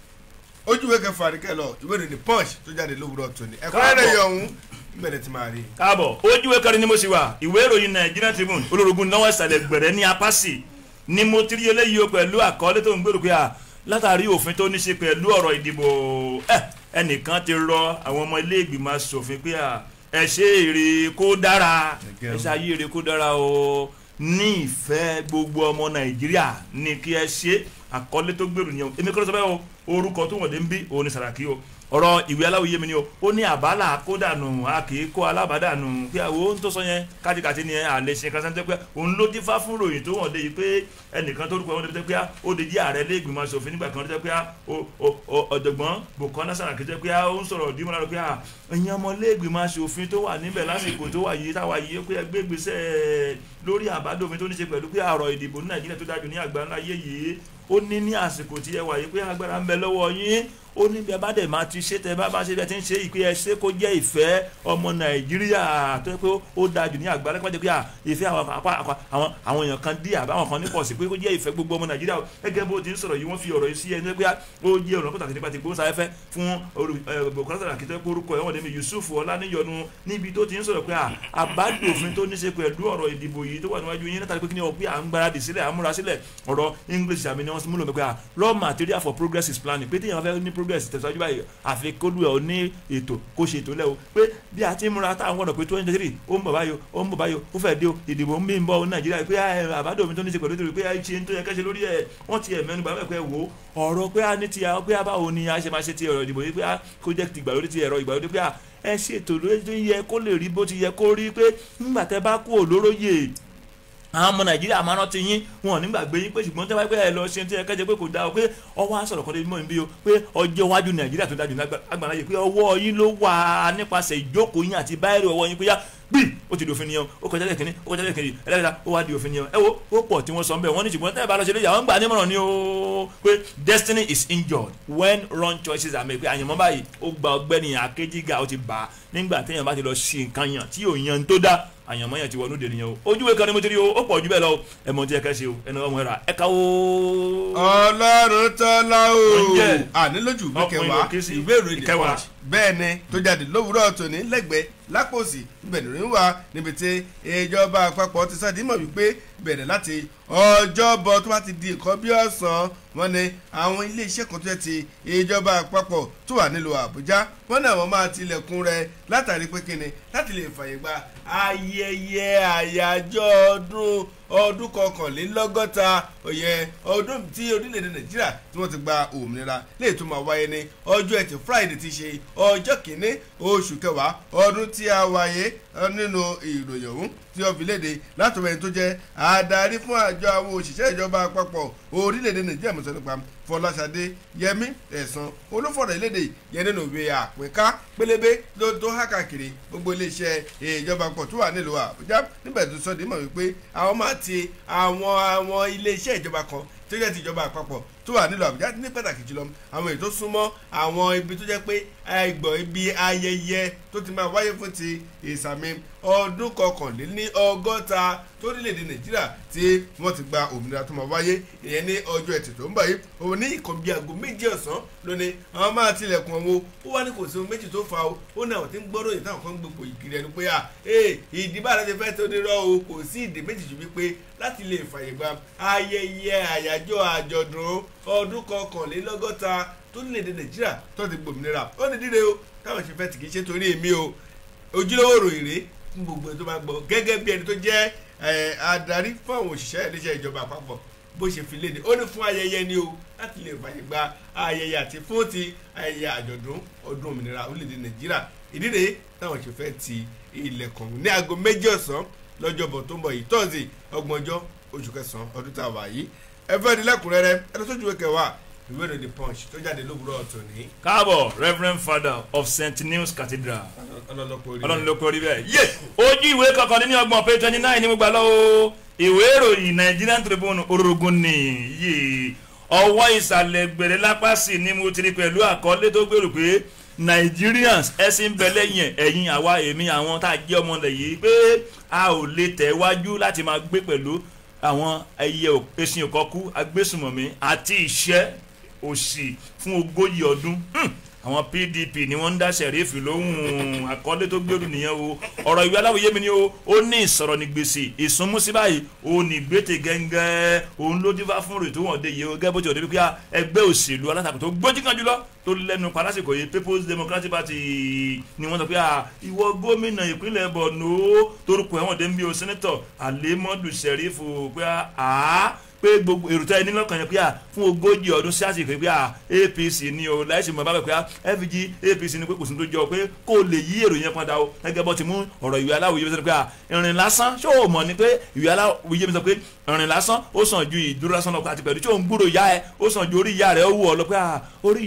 ojúwe kẹfà ní kẹlọ ìwé ìròyìn punch tó jáde lówùrọ̀ tòní ẹ̀kọ́ rẹ̀ yọ̀ ọ̀hún bẹ̀rẹ̀ ti máa rí. káàbọ̀ ojúwe kẹrin ni mo sì wà ìwé ìròyìn Nigerian Tribune olórogún náwó ìsàlẹ̀ gbẹ̀rẹ̀ ní apáṣì ni mo ti rí eléyìí o pẹ̀lú àkọọ́lẹ̀ tó ń gbèrò pé à látàrí òfin tó ní ṣe pẹ̀lú ọ̀rọ̀ ìdìbò ẹ ẹnìkan ti rọ àwọn ọmọ ilé ìgbìmọ̀ asòfin pé à ẹ ṣe èrè kó dára ẹ ṣe ayé èrè kó dára o ní ìfẹ́ gbogbo ọmọ Nàìjíríà ní kí ẹ ṣe àkọọ́lẹ̀ tó gbèrò yẹn èmi kọ́ ló sọ bẹ́ẹ̀ o orúkọ tó wọ̀n dé ń bí òun ni Sàràkí o ọ̀rọ̀ ìwé aláwòye mi ni o ó ní àbálà kódànù a kì í kó alábàdànù pé àwọn ohun tó sọ yẹn kájíkàtí ni àlè ṣe kan sẹ́ńtẹ́ pé òun ló dífá fún ròyìn tó wọ̀n dé yìí pé ẹnìkan tó rúkọ wọn débi pé ó di jí ààrẹ lẹ́gbìmọ̀ asòfin nígbà kan tó pé ọ̀jọ̀gbọ́n Bùkọ́lá Sàràkí tó pé ó ń sọ̀rọ̀ dímọ̀ lára pé ẹ̀yin ọmọ lẹ́gbìmọ̀ asòfin tó wà níbẹ̀ lásìkò tó wà yìí táwa yìí pé ẹgbẹ́ gbèsè lórí àbádòfin tó ní ṣe pẹ̀lú pé àrọ̀ ìdìbò ní Nàìjíríà tó dájú ní àgbáńlá ayé yìí ó ní ní àsìkò tí ẹ wà yìí pé agbára ń bẹ lọ́wọ́ yín ó ní bí ẹ bá dẹ̀ máa ti ṣe tẹ bá bá ṣe bí ẹ ti ń ṣe ìpè ẹ ṣe kó jẹ́ ìfẹ́ ọmọ nàìjíríà tó yẹ pé ó da jù ní àgbálẹ́ pàjẹ́ pé ìfẹ́ àwọn àwọn àwọn èèyàn kan dí àbá àwọn kan ní pọ̀ sí pé kó jẹ́ ìfẹ́ gbogbo ọmọ nàìjíríà gẹ́gẹ́ bó ti ń sọ̀rọ̀ yìí wọ́n fi ọ̀rọ̀ yìí sí ẹni pé ó jẹ́ ọ̀rọ̀ pàtàkì nípa ti gbóhùnsáfẹ́fẹ́ fún olùkọ́sọ̀rọ̀ àkìtẹ́ orúkọ ẹ̀wọ̀n dẹ́mi yusuf ọláníyọnu níbi tó ti ń sọ̀rọ̀ pé àbádòfin tó ní ṣe pẹ̀lú ọ̀rọ̀ ìdìbò yìí tó wà níwájú yín látàrí pé kí ni ọ̀pẹ́ à ń gbáradì sílẹ̀ àmúra sílẹ̀ ọ̀rọ̀ english àmì ni wọ́n múlò pé raw material for progress is planning pé téèyàn fẹ́ ní progress tẹ̀síwájú báyìí àfi kólu ẹ̀ ò ní ètò kó ṣe ètò lẹ́ o pé bí a ti ń múra táwọn ọ̀nà pé twenty three ó ń bọ̀ báyò ó ń bọ̀ báyò ó fẹ́ dé o ìdìbò ń bí ń bọ̀ nàìjíríà pé àbádòfin tó ní ṣe pẹ̀lú ètò pé ṣe ń tó yẹ kẹ́ṣe lórí ẹ̀ wọ́n ti ẹ̀ mẹ́nu bá pẹ́ wò ọ̀rọ̀ pé a ní ti pé a báwo ni a ṣe máa ṣe ti ọ̀rọ̀ ìdìbò yìí pé a kó jẹ́ ti ìgbàlódé ti ẹ̀rọ ìgbàlódé pé a ẹ ṣètò lórí tó yẹ kó lè rí bó ti yẹ kó rí pé nígbà tẹ bá kú òlóróyè àwọn ọmọ nàìjíríà máa rántí yín wọn ò ní gbàgbé yín pé ṣùgbọ́n tí wọ́n pẹ́ ẹ lọ ṣe tí ẹ kẹ́jẹ́ pé kò dáa o pé ọwọ́ àṣọ̀rọ̀ kan débi mọ́ níbí o pé ọjọ́ iwájú nàìjíríà tó dájú lágbàlá yìí pé ọwọ́ yín ló wà nípasẹ̀ ìjókòó yín àti báyìí ọwọ́ yín pé yá bí ó ti di òfin nìyẹn ó kọjá lẹ́kìnní ó kọjá lẹ́kìnní ẹlẹ́kìnní ó wá di òfin nìyẹn ẹ wo ó pọ̀ tí wọ́n sọ bẹ́ẹ̀ wọ́n ní ṣùgbọ́n tẹ́ ẹ bá lọ ṣe léyà wọ́n gbà nímọ̀ràn ni ó pé destiny is injured when wrong choices are made pé àyànmọ́ báyìí ó gba ọgbẹ́ni akéjìgà ó ti bà á nígbà téèyàn bá ti lọ ṣe nǹkan yàn tí yóò yan tó dá àyànmọ́ yẹn ti wọnú dè nìyẹn o ojúwe kan ni mo ti rí o ó pọ̀ jù bẹ́ẹ̀ lọ ẹ mọ̀ tí ẹ kẹ́ ṣe o ẹnu ọmọ ẹ̀rà ẹ ká o. ọlọ́run tọ́lá o ànílójú ìwé kẹwàá Ọkùnrin ìwé ìròyìn The kẹwàá. Punch bẹ́ẹ̀ ni tó jáde lówùúrọ̀ tòní lẹ́gbẹ̀ẹ́ lápòsí ibẹ̀ nìròyìn wà níbi tí ìjọba àpapọ̀ ti sáà dímọ̀ wípé bẹ̀rẹ̀ láti ọjọ́bọ̀ tó bá ti di nǹkan bí ọ̀sán wọn ni àwọn iléeṣẹ́ kan tó yẹ ti ìjọba àpapọ̀ tó wà nílùú àbújá wọn náà wọn máa tilẹ̀kùn rẹ̀ látàrí pé kíni láti lè fàyè gba ayẹyẹ àyájọ́ ọdún ọdún kọkànlélọ́gọ́ta òye ọdún tí orílẹ̀-èdè nàìjíríà tí wọ́n ti gba òmìnira lè tún máa wáyé ní ọjọ́ ẹtì friday ti ṣe ọjọ́ kìíní oṣù kẹwàá ọdún tí a wáyé nínú ìròyìn ọ̀hún tí ó fi léde látọ̀rọ̀ ẹni tó jẹ́ adarí fún àjọ àwọn òṣìṣẹ́ ìjọba àpapọ̀ orílẹ̀-èdè nàìjíríà mọ̀sán nípa fọláṣadé yẹmí ẹ̀sán olúfọ̀rọ̀ ìlédè yẹn nínú ìwé àpínká pélébé ló tó há káàkiri gbogbo iléeṣẹ́ ìjọba àpapọ̀ tó wà nílùú àbújá níbẹ̀ tó sọ dímọ̀ wípé àwọn máa ti àwọn àwọn iléeṣẹ́ ìjọba kan tó jẹ́ ti ìjọba àpapọ̀ tó wà nílùú àbújá ní pàtàkì jùlọ àwọn èyí tó súnmọ́ àwọn ibi tó jẹ́ pé ẹgbọ̀n ibi ayẹyẹ tó ti máa wáyé fún ti ìsàmì ọdún kọkànléní ọgọ́ta torílẹ̀-èdè nàìjíríà tí wọ́n ti gba òmìnira tó máa wáyé ìyẹn ní ọjọ́ ẹtì tó ń bọ̀ yìí òun ní ìkàn bíi aago méjì ọ̀sán lónìí àwọn máa tilẹ̀kùn ọ̀hún ó wá ní kò sí ohun méjì tó fa o ó ní àwọn tí ń gbọ́dọ̀ yìí táwọn kan ń gbogbo ìkiri ẹni pé à ee ìdìbò àti fẹ́ tó ní rọ́ o kò sí ìdè méjì ju wípé láti lè fàyè gba ayẹyẹ àyájọ́ àjọ̀dún ọdún kọkànlélọ́gọ́ta torílẹ̀-èdè nàìjíríà tó ti gbòmìnira ó ní dídé o táwọn ṣe fẹ́ tì kí ṣe torí èmi o ojúlówó ròyìn rèé fún gbogbo ẹni tó máa gbọ́ gẹ́gẹ́ bí ẹni tó jẹ́ adarí fún àwọn òṣìṣẹ́ iléeṣẹ́ ìjọba àpapọ̀ bó ṣe fi léde ó ní fún ayẹyẹ ni o láti lè fàyè gba ayẹyẹ àti fún ti ayẹyẹ àjọ̀dún ọdún òmìnira orílẹ̀-èdè nàìjíríà ìdí rèé táwọn ṣe fẹ́ ti ilẹ̀kùn ní aago méjì ọ̀sán lọ́jọ́bọ̀ tó ń bọ̀ yìí tọ́sí ọgbọ̀njọ́ oṣù kẹsàn-án ọdún tá a wà yìí ẹ fẹ́ di lẹ́kùnrẹ́rẹ́ ẹ lọ sójú kẹwàá ìwé ìròyìn the punch tó jáde lówùúrọ̀ ọ̀tún ní. káàbọ̀ reverend father of st news cathedral ọlọ́lọ́pọ̀ orí ọlọ́run ló kọ́ rí bẹ́ẹ̀ yé ojú ìwé kankan ní ọgbọ̀n page twenty nine ní mo gbà lọ́wọ́ ìwé ìròyìn nigerian tribune orogun nìyí ọwọ́ ìsàlẹ̀ gbèrè lápá sí ni mo ti rí pẹ̀lú àkọlé tó gbèrò pé nigerians ẹ̀sìn bẹ lẹ́yìn ẹ̀yìn àwa èmi àwọn tá a jẹ́ ọmọ ilẹ̀ yìí pé a ò lè tẹ̀ wájú láti máa gbé pẹ̀lú àwọn ẹyẹ ẹṣin òkọkú agbésùmọ̀mí àti ìṣẹ́ òsì fún ogójì ọdún àwọn pdp ni wọ́n ń dá sẹ̀rífì lóhùn àkọlé tó gbèrú nìyẹn o ọ̀rọ̀ ìwé aláwòye mi ni o ó ní ìsọ̀rọ̀ ní gbèsè ìsúnmúsí báyìí ó ní gbètè gẹ́ngẹ́ òun ló dífá fún rètò wọn dé yìí o gẹ́gẹ́ bó ti ọ̀dẹ́ bí kíá ẹgbẹ́ òṣèlú alátakò tó gbójú kan jùlọ tó lẹ́nu palásìkò yìí people's democratic party ni wọ́n sọ pé ìwọ gómìnà ìpínlẹ̀ borno torúkọ ẹ̀wọ̀n dé ń bí o sẹ́nẹ́tọ̀ àlẹ́mọ́dù sẹ̀rífù pé àá pé gbogbo èrò tẹ́ ẹ ní lọ́kàn yẹn pé à fún ogójì ọdún sí àsìkò pé à apc ni o láìsí mọ̀ bábẹ̀ pé à fg apc ni pé kò sí tó jọ pé kó o lè yí èrò yẹn padà o gẹ́gẹ́ bọ́ ti mú ọ̀rọ̀ ìwé aláwòye bí sọ pé à ìrìn lásán ṣó o mọ̀ ni pé ìwé aláwòye bí sọ pé ìrìn lásán ó sàn ju ìdúró lásán lọ àti pẹ̀lú tí ò ń gbúrò ìyá ẹ ó sàn ju orí ìyá rẹ ó wù ọ lọ pé à orí ìyá ẹ wù ẹ̀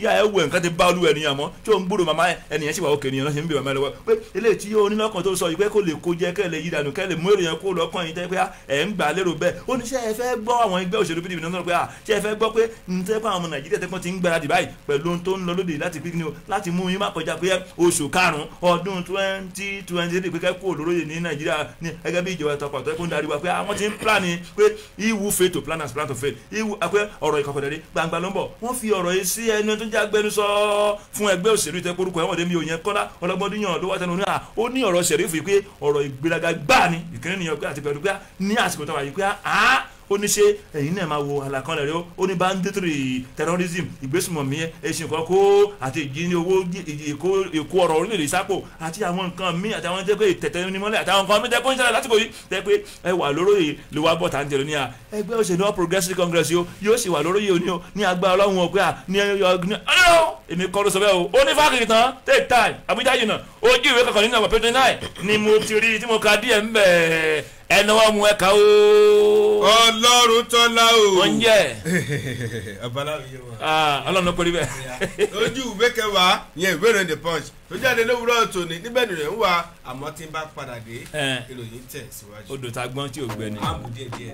nǹkan ti bá olú ènìyàn mọ́ tí ó ń gbúrò màmá ẹnìyẹn sì wà òkè ènìyàn náà ṣe ń bè màmá ẹ lọ́wọ́ pé eléyìí tí ó nílọ́kàn tó sọ yìí pé kò lè kó jẹ́ kẹ́ lè yí dànù kẹ́ lè mú èròyìn kó lọ́kàn yìí tẹ́ pé ẹ̀ ń gbà lérò bẹ́ẹ̀ ó ní ṣé ẹ fẹ́ gbọ́ àwọn ẹgbẹ́ òṣèlú pdp náà sọ pé ṣé ẹ fẹ́ gbọ́ pé ń tẹ́ pé àwọn ọmọ nàìjíríà tẹ́pọ́n ti ń gbáradì báyìí pẹ̀lú ohun tó ń lọ lóde láti pín ní o láti mú yín má kọjá pé oṣù karùn-ún ọdún twenty twenty three pé kẹ́ kó olóróyè ní nàìjíríà ní gẹ́gẹ́ bí ìjọba ìtọ́pọ̀ tó ń darí wa pé àwọn ti ń plan ni pé iwu fail to plan as plan to fail iwu pé ọ̀rọ̀ ìkọ̀kọ̀dẹ̀dẹ̀ gbangba ló ń bọ̀ wọ́n fi ọ̀rọ̀ yìí sí ẹni tó jẹ́ agbẹnusọ fún ẹgbẹ́ òṣèlú ìtẹ́ porúkọ ẹ̀wọ̀n dẹ́mi òyìn kọ́lá ọlọ́gbọ́dúnyàn ló wá tẹnu ní à ó ní ọ̀rọ̀ sẹ̀rífù yìí pé ọ̀rọ̀ ìgbéraga gbáà ni ìkíní nìyẹn pé àti pẹ̀lú pé ní àsìkò tó wà yìí pé à ó ní ṣe ẹ̀yin náà máa wo àlàkànlẹ̀ rẹ ó ní banditry terrorism ìgbésùmọ̀mí ẹ̀sìn kọ́kọ́ àti ìjíní owó èkó ọ̀rọ̀ orílẹ̀-èdè sápò àti àwọn nǹkan míì àti àwọn tẹ́pẹ́ tẹ̀tẹ̀ nímọ́lẹ̀ àti àwọn nǹkan míì tẹ́pẹ́ ń ṣẹlẹ̀ lásìkò yìí tẹ́pẹ́ ẹ wà lóróyè ló wá bọ̀ tá à ń tẹ̀lé ní à ẹgbẹ́ òṣèlú all progressive congress yóò yóò sì wà lóróyè òní o ní agbára ọlọ́run ọ̀pẹ́ à ní ọ̀gbìn ọ̀yọ́ èmi kọ́ ló sọ bẹ́ẹ̀ o ó ní fáàkì tán take time àbújá yìí náà ojú ìwé kankan nínú àwọn pẹ̀tẹ́ náà ni mo ti rí tí mo ka díẹ̀ ń bẹ̀ ẹnu wọn mú ẹka o. ọlọ́run tọ́lá o. wọ́n ń jẹ́ ọbaláwo yé wa. ọlọ́run ló kórìí bẹ́ẹ̀. ojú ìwé kẹwàá yẹn ìwé ìròyìn the punch tó jáde lówùúrọ̀ tòní níbẹ̀ nìyẹn ń wà àmọ́ tí ń bá padà dé ìròyìn tẹ̀ síwájú. odò tá a gbọ́n tí ò gbẹ ni. àmú díẹ̀ díẹ̀.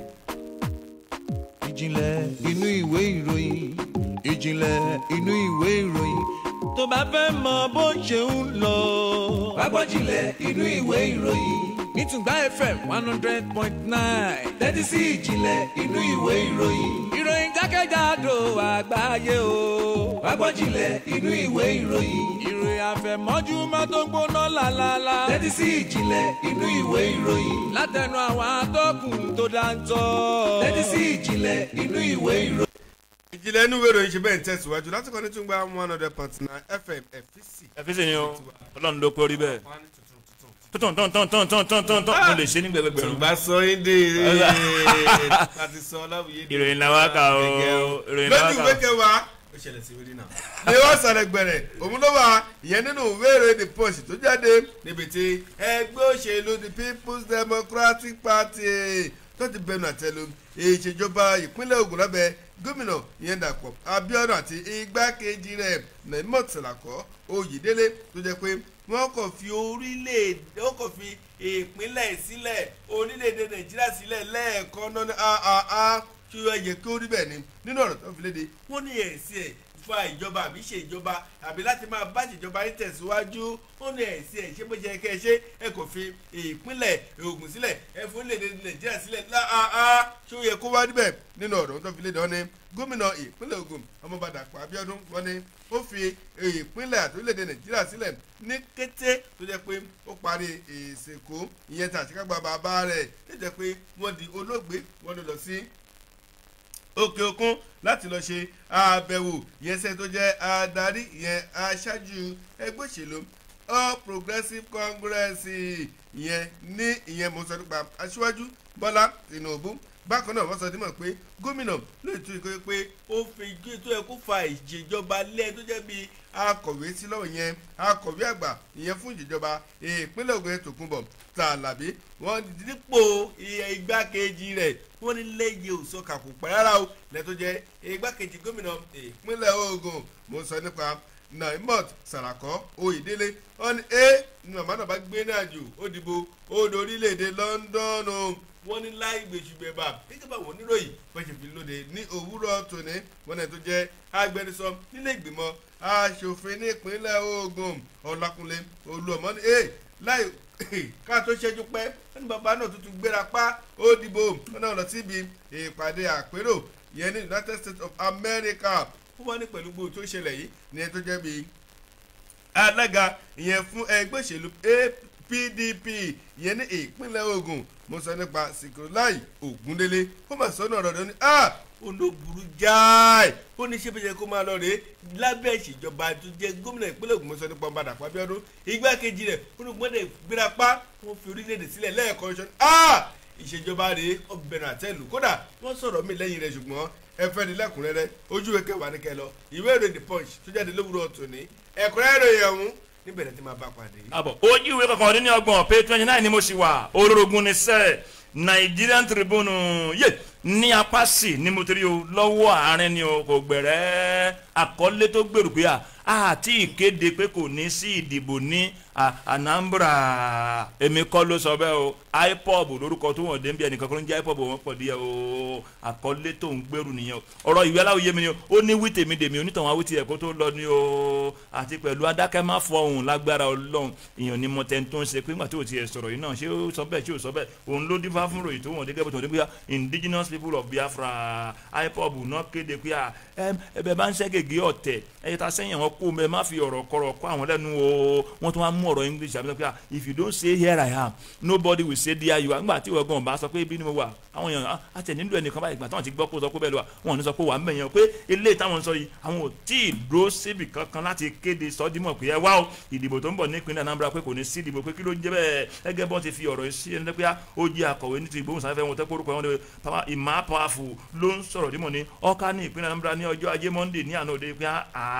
ìjìnlẹ̀ inú ìwé ìròyìn ìjìnlẹ̀ inú ìwé ìròyìn tó bá fẹ́ mọ bó ṣe ń lọ. Agbọ́jìnlẹ̀ inú ìwé ìròyìn. nítùgbà fm one hundred point nine. Tẹ́tí sí ìjìnlẹ̀ inú ìwé ìròyìn. ìròyìn jákèjádò àgbáyé o. Agbọ́jìnlẹ̀ inú ìwé ìròyìn. ìròyìn àfẹ̀mọ́júmọ́ tó ń gbóná lálálá. Tẹ́tí sí ìjìnlẹ̀ inú ìwé ìròyìn. látẹnu àwọn atọ́kùn tó dáńtọ́. Tẹ́tí sí ìjìnlẹ̀ inú ìwé ìròyìn. ìjìnlẹ̀ inú ìwé ìròyìn ṣe bẹ́ẹ̀ ń tẹ̀síwájú láti kọ́ni tún gba one hundred point nine fm fc. ẹ fi sèyìn o ọlọ́run ló kórìí bẹ́ẹ̀. tọ́tọ̀ tọ́tọ̀ tọ́tọ̀ tọ́tọ̀ tọ́tọ̀ mo lè ṣe ní gbẹgbẹgbẹ̀rún. tùgbà sọ yín dé láti sọ ọláwùyé dé. ìròyìn làwọn kà o ìròyìn lójú làwọn ìwé kà o. kẹwàá ó ṣẹlẹ̀ sí wíri náà. ni wọ́n sọ̀rọ̀ gbẹ̀rẹ̀ òun ló wà ìyẹn nínú ìwé ìròyìn the punch tó jáde níbi tí ẹgbẹ́ òṣèlú the people's democratic party tó ti bẹnu àtẹ́lu ìṣèjọba ìpínlẹ̀ Ògùn lábẹ́ gómìnà ìyẹn Dàpọ̀ Abíọ́dún àti igbákejì rẹ̀ Naimot Sàlàkọ́ Oyèdélé tó jẹ́ pé wọ́n kàn fi orílẹ̀-èdè wọ́n kàn fi ìpínlẹ̀ sílẹ̀ orílẹ̀-èdè Nàìjíríà sílẹ̀ lẹ́ẹ̀kan náà ní àà kí ó yẹ kí ó rí bẹ́ẹ̀ ni nínú ọ̀rọ̀ tó fi léde wọ́n ní ẹ̀sìn ẹ̀ fa ìjọba àbí ṣe ìjọba àbí láti máa bá ìjọba yín tẹ̀síwájú ó ní ẹ̀sìn ẹ̀ ṣé bó ṣe kẹ́ ẹ ṣe ẹ kò fi ìpínlẹ̀ Ògùn sílẹ̀ ẹ fún orílẹ̀-èdè Nàìjíríà sílẹ̀ láàá ṣé ó yẹ kó wá níbẹ̀ nínú ọ̀rọ̀ tó fi léde wọn ni gómìnà ìpínlẹ̀ Ògùn ọmọọba Dàpọ̀ Abíọ́dún wọn ni ó fi ìpínlẹ̀ àti orílẹ̀-èdè Nàìjíríà sílẹ̀ ní kété tó jẹ́ pé ó parí ìsìnkú ìyẹn tàṣíkágbá bàbá rẹ̀ tó jẹ́ pé wọ́n di olóògbé wọ́n lọ sí òkè òkun láti lọ ṣe àbẹ̀wò ìyẹn sẹ́ni tó jẹ́ adarí ìyẹn aṣáájú ẹgbẹ́ òṣèlú all progressives congress ìyẹn ní ìyẹn mo sọ nípa aṣíwájú bọ́lá tinubu bákan náà wọ́n sọ dímọ̀ pé gómìnà lóye tó yẹ pé ó fi igi tó yẹ kó fa ìṣèjọba lẹ́ẹ̀ tó jẹ́ bíi akọ̀wé sí lọ́wọ́ yẹn akọ̀wé àgbà ìyẹn fún ìṣèjọba ìpínlẹ̀ Ògùn yẹn Tòkunbọ̀ Tàlàbí wọ́n dípò igbákejì rẹ̀ wọ́n ní lẹ́yìn òsọ̀kà kò pẹ́ rárá o lẹ́tọ́ jẹ́ igbákejì gómìnà ìpínlẹ̀ Ògùn mo sọ nípa Naimot Sàràkọ́ Oyèdélé wọ́n ní ẹ́ ní màmá náà bá gbé náà jù ó dìbò ó do orílẹ̀-èdè London wọ́n ní láì gbèsùgbẹ̀bà gẹ́gẹ́ bá wọn níròyìn wọ́n ṣe fi lóde ní òwúrọ̀ tòní wọ́n náà tó jẹ́ agbẹnusọ nílé ìgbìmọ̀ aṣòfin nípínlẹ̀ Ògùn Ọlákúnlé Olúọmọ ní ẹ́ láì ká tó ṣẹ́jú pẹ́ wọ́n ní bàbá náà tuntun gbéra pa ó dìbò wọ́n náà lọ síbi ìpàdé àpérò yẹn ní United States of America wọ́n wá ní pẹ̀lú gbòò tó ṣẹlẹ̀ yìí ní ẹni tó jẹ́ bíi alága ìyẹn fún ẹgbẹ́ òṣèlú PDP ìyẹn ní ìpínlẹ̀ Ògùn mo sọ nípa Sikiruláì Ògúndélé ó mà sọ́nà ọ̀rọ̀ rẹ̀ ní ah ó ló burú jáì ó ní ṣé bẹ́ẹ̀ kó máa lọ rèé lábẹ́ ìṣèjọba tó jẹ́ gómìnà ìpínlẹ̀ Ògùn mo sọ nípa ọba Dàpọ̀ Abíọ́dún igbákejì rẹ̀ ó ní gbọ́dọ̀ gbéra pa wọ́n fi orílẹ̀-èdè sílẹ̀ lẹ́ẹ̀kan ṣọ́ ah ìṣèjọba rèé ọbẹ̀rẹ̀ àtẹ́lù kódà wọ́n sọ̀rọ̀ mí lẹ́yìn rẹ̀ ṣùgbọ́n ẹ fẹ́ ní lẹ́kùnrẹ́rẹ́ ojú ìwé kẹwàá ní kẹlọ ìwé ìròyìn The Punch tó jáde lówùrọ̀ tòní ẹ̀kúnrẹ́rẹ́ ìròyìn ọ̀hún níbẹ̀rẹ̀ tí máa bá pàdé. àbọ̀ ojú ìwé kankan ọdún ní ọgbọ̀n pé twenty nine ni mo sì wà olórogún ni sẹ́ẹ̀ Nigerian Tribune yé ní apá sí ni mo ti rí o lọ́wọ́ àárín ni o kò gbẹ̀rẹ́ àkọlé tó gbèrú pé à àti ìkéde pé kò ní sí ìdìbò ní Anambra èmi kọ́ ló sọ bẹ́ẹ̀ o ipob lórúkọ tó wọ̀n dé bí ẹnìkan kọ́ ló ń jẹ́ ipob wọn pọ̀ díẹ̀ o àkọlé tó ń gbèrú nìyẹn o ọ̀rọ̀ ìwé aláwọ̀ yé mi ni o ó ní wí tèmi dèmi onítọ̀hún awítì ẹ̀kọ́ tó lọ ni o àti pẹ̀lú adákẹ́ má fọ ohun lágbára ọlọ́run èèyàn ni mo tẹ́ ń tó ń ṣe pé nígbà tí o ti ẹ̀ sọ̀rọ̀ yìí náà ṣé ó sọ bẹ́ẹ̀ ṣé ó sọ bẹ́ẹ̀ òun ló dín fá fún ròyìn tó wọ̀n dé gẹ́gẹ́ bó tó wọ̀n dé pé indigenous people of Biafra ipob náà kéde pé ẹbẹ bá ń ṣẹ́ gègé ọ̀tẹ̀ ẹ̀yẹ ta sẹ́yìn àwọn kó mẹ́ má fi ọ̀rọ̀ kọ̀rọ̀ kọ́ àwọn lẹ́nu o wọ́n tún wá mú ọ̀rọ̀ English àbí sọ pé if you don't say here I am nobody will say there you are nígbà tí ìwọ gan bá sọ pé ibi ni mo wà àwọn èèyàn àti nílò ẹnìkan báyìí gbà táwọn ti gbọ́ kó sọ pé bẹ́ẹ̀ lọ wọn ò ní sọ pé wà á mẹ̀yàn pé ilé táwọn sọ yìí àwọn ò tí ì dúró síbi kankan láti kéde sọdímọ̀ pé ẹ wá o ìdìbò tó ń bọ̀ ní ìpínlẹ̀ Anambra pé kò ní sí ìdìbò pé kí ló ń jẹ́ bẹ́ẹ̀ ẹgẹ́ bọ́n ti fi ọ̀rọ̀ sí ẹni pé ó jẹ́ akọ̀wé ní ti ìgbóhùnsáfẹ́ wọn tẹ́ kórúkọ wọn papa ìmá powerful ló ń sọ̀rọ̀ dímọ̀ ní ọ̀ká ní ìpínlẹ̀ Anambra ní ọjọ́ ajé Monday ní àná òde pé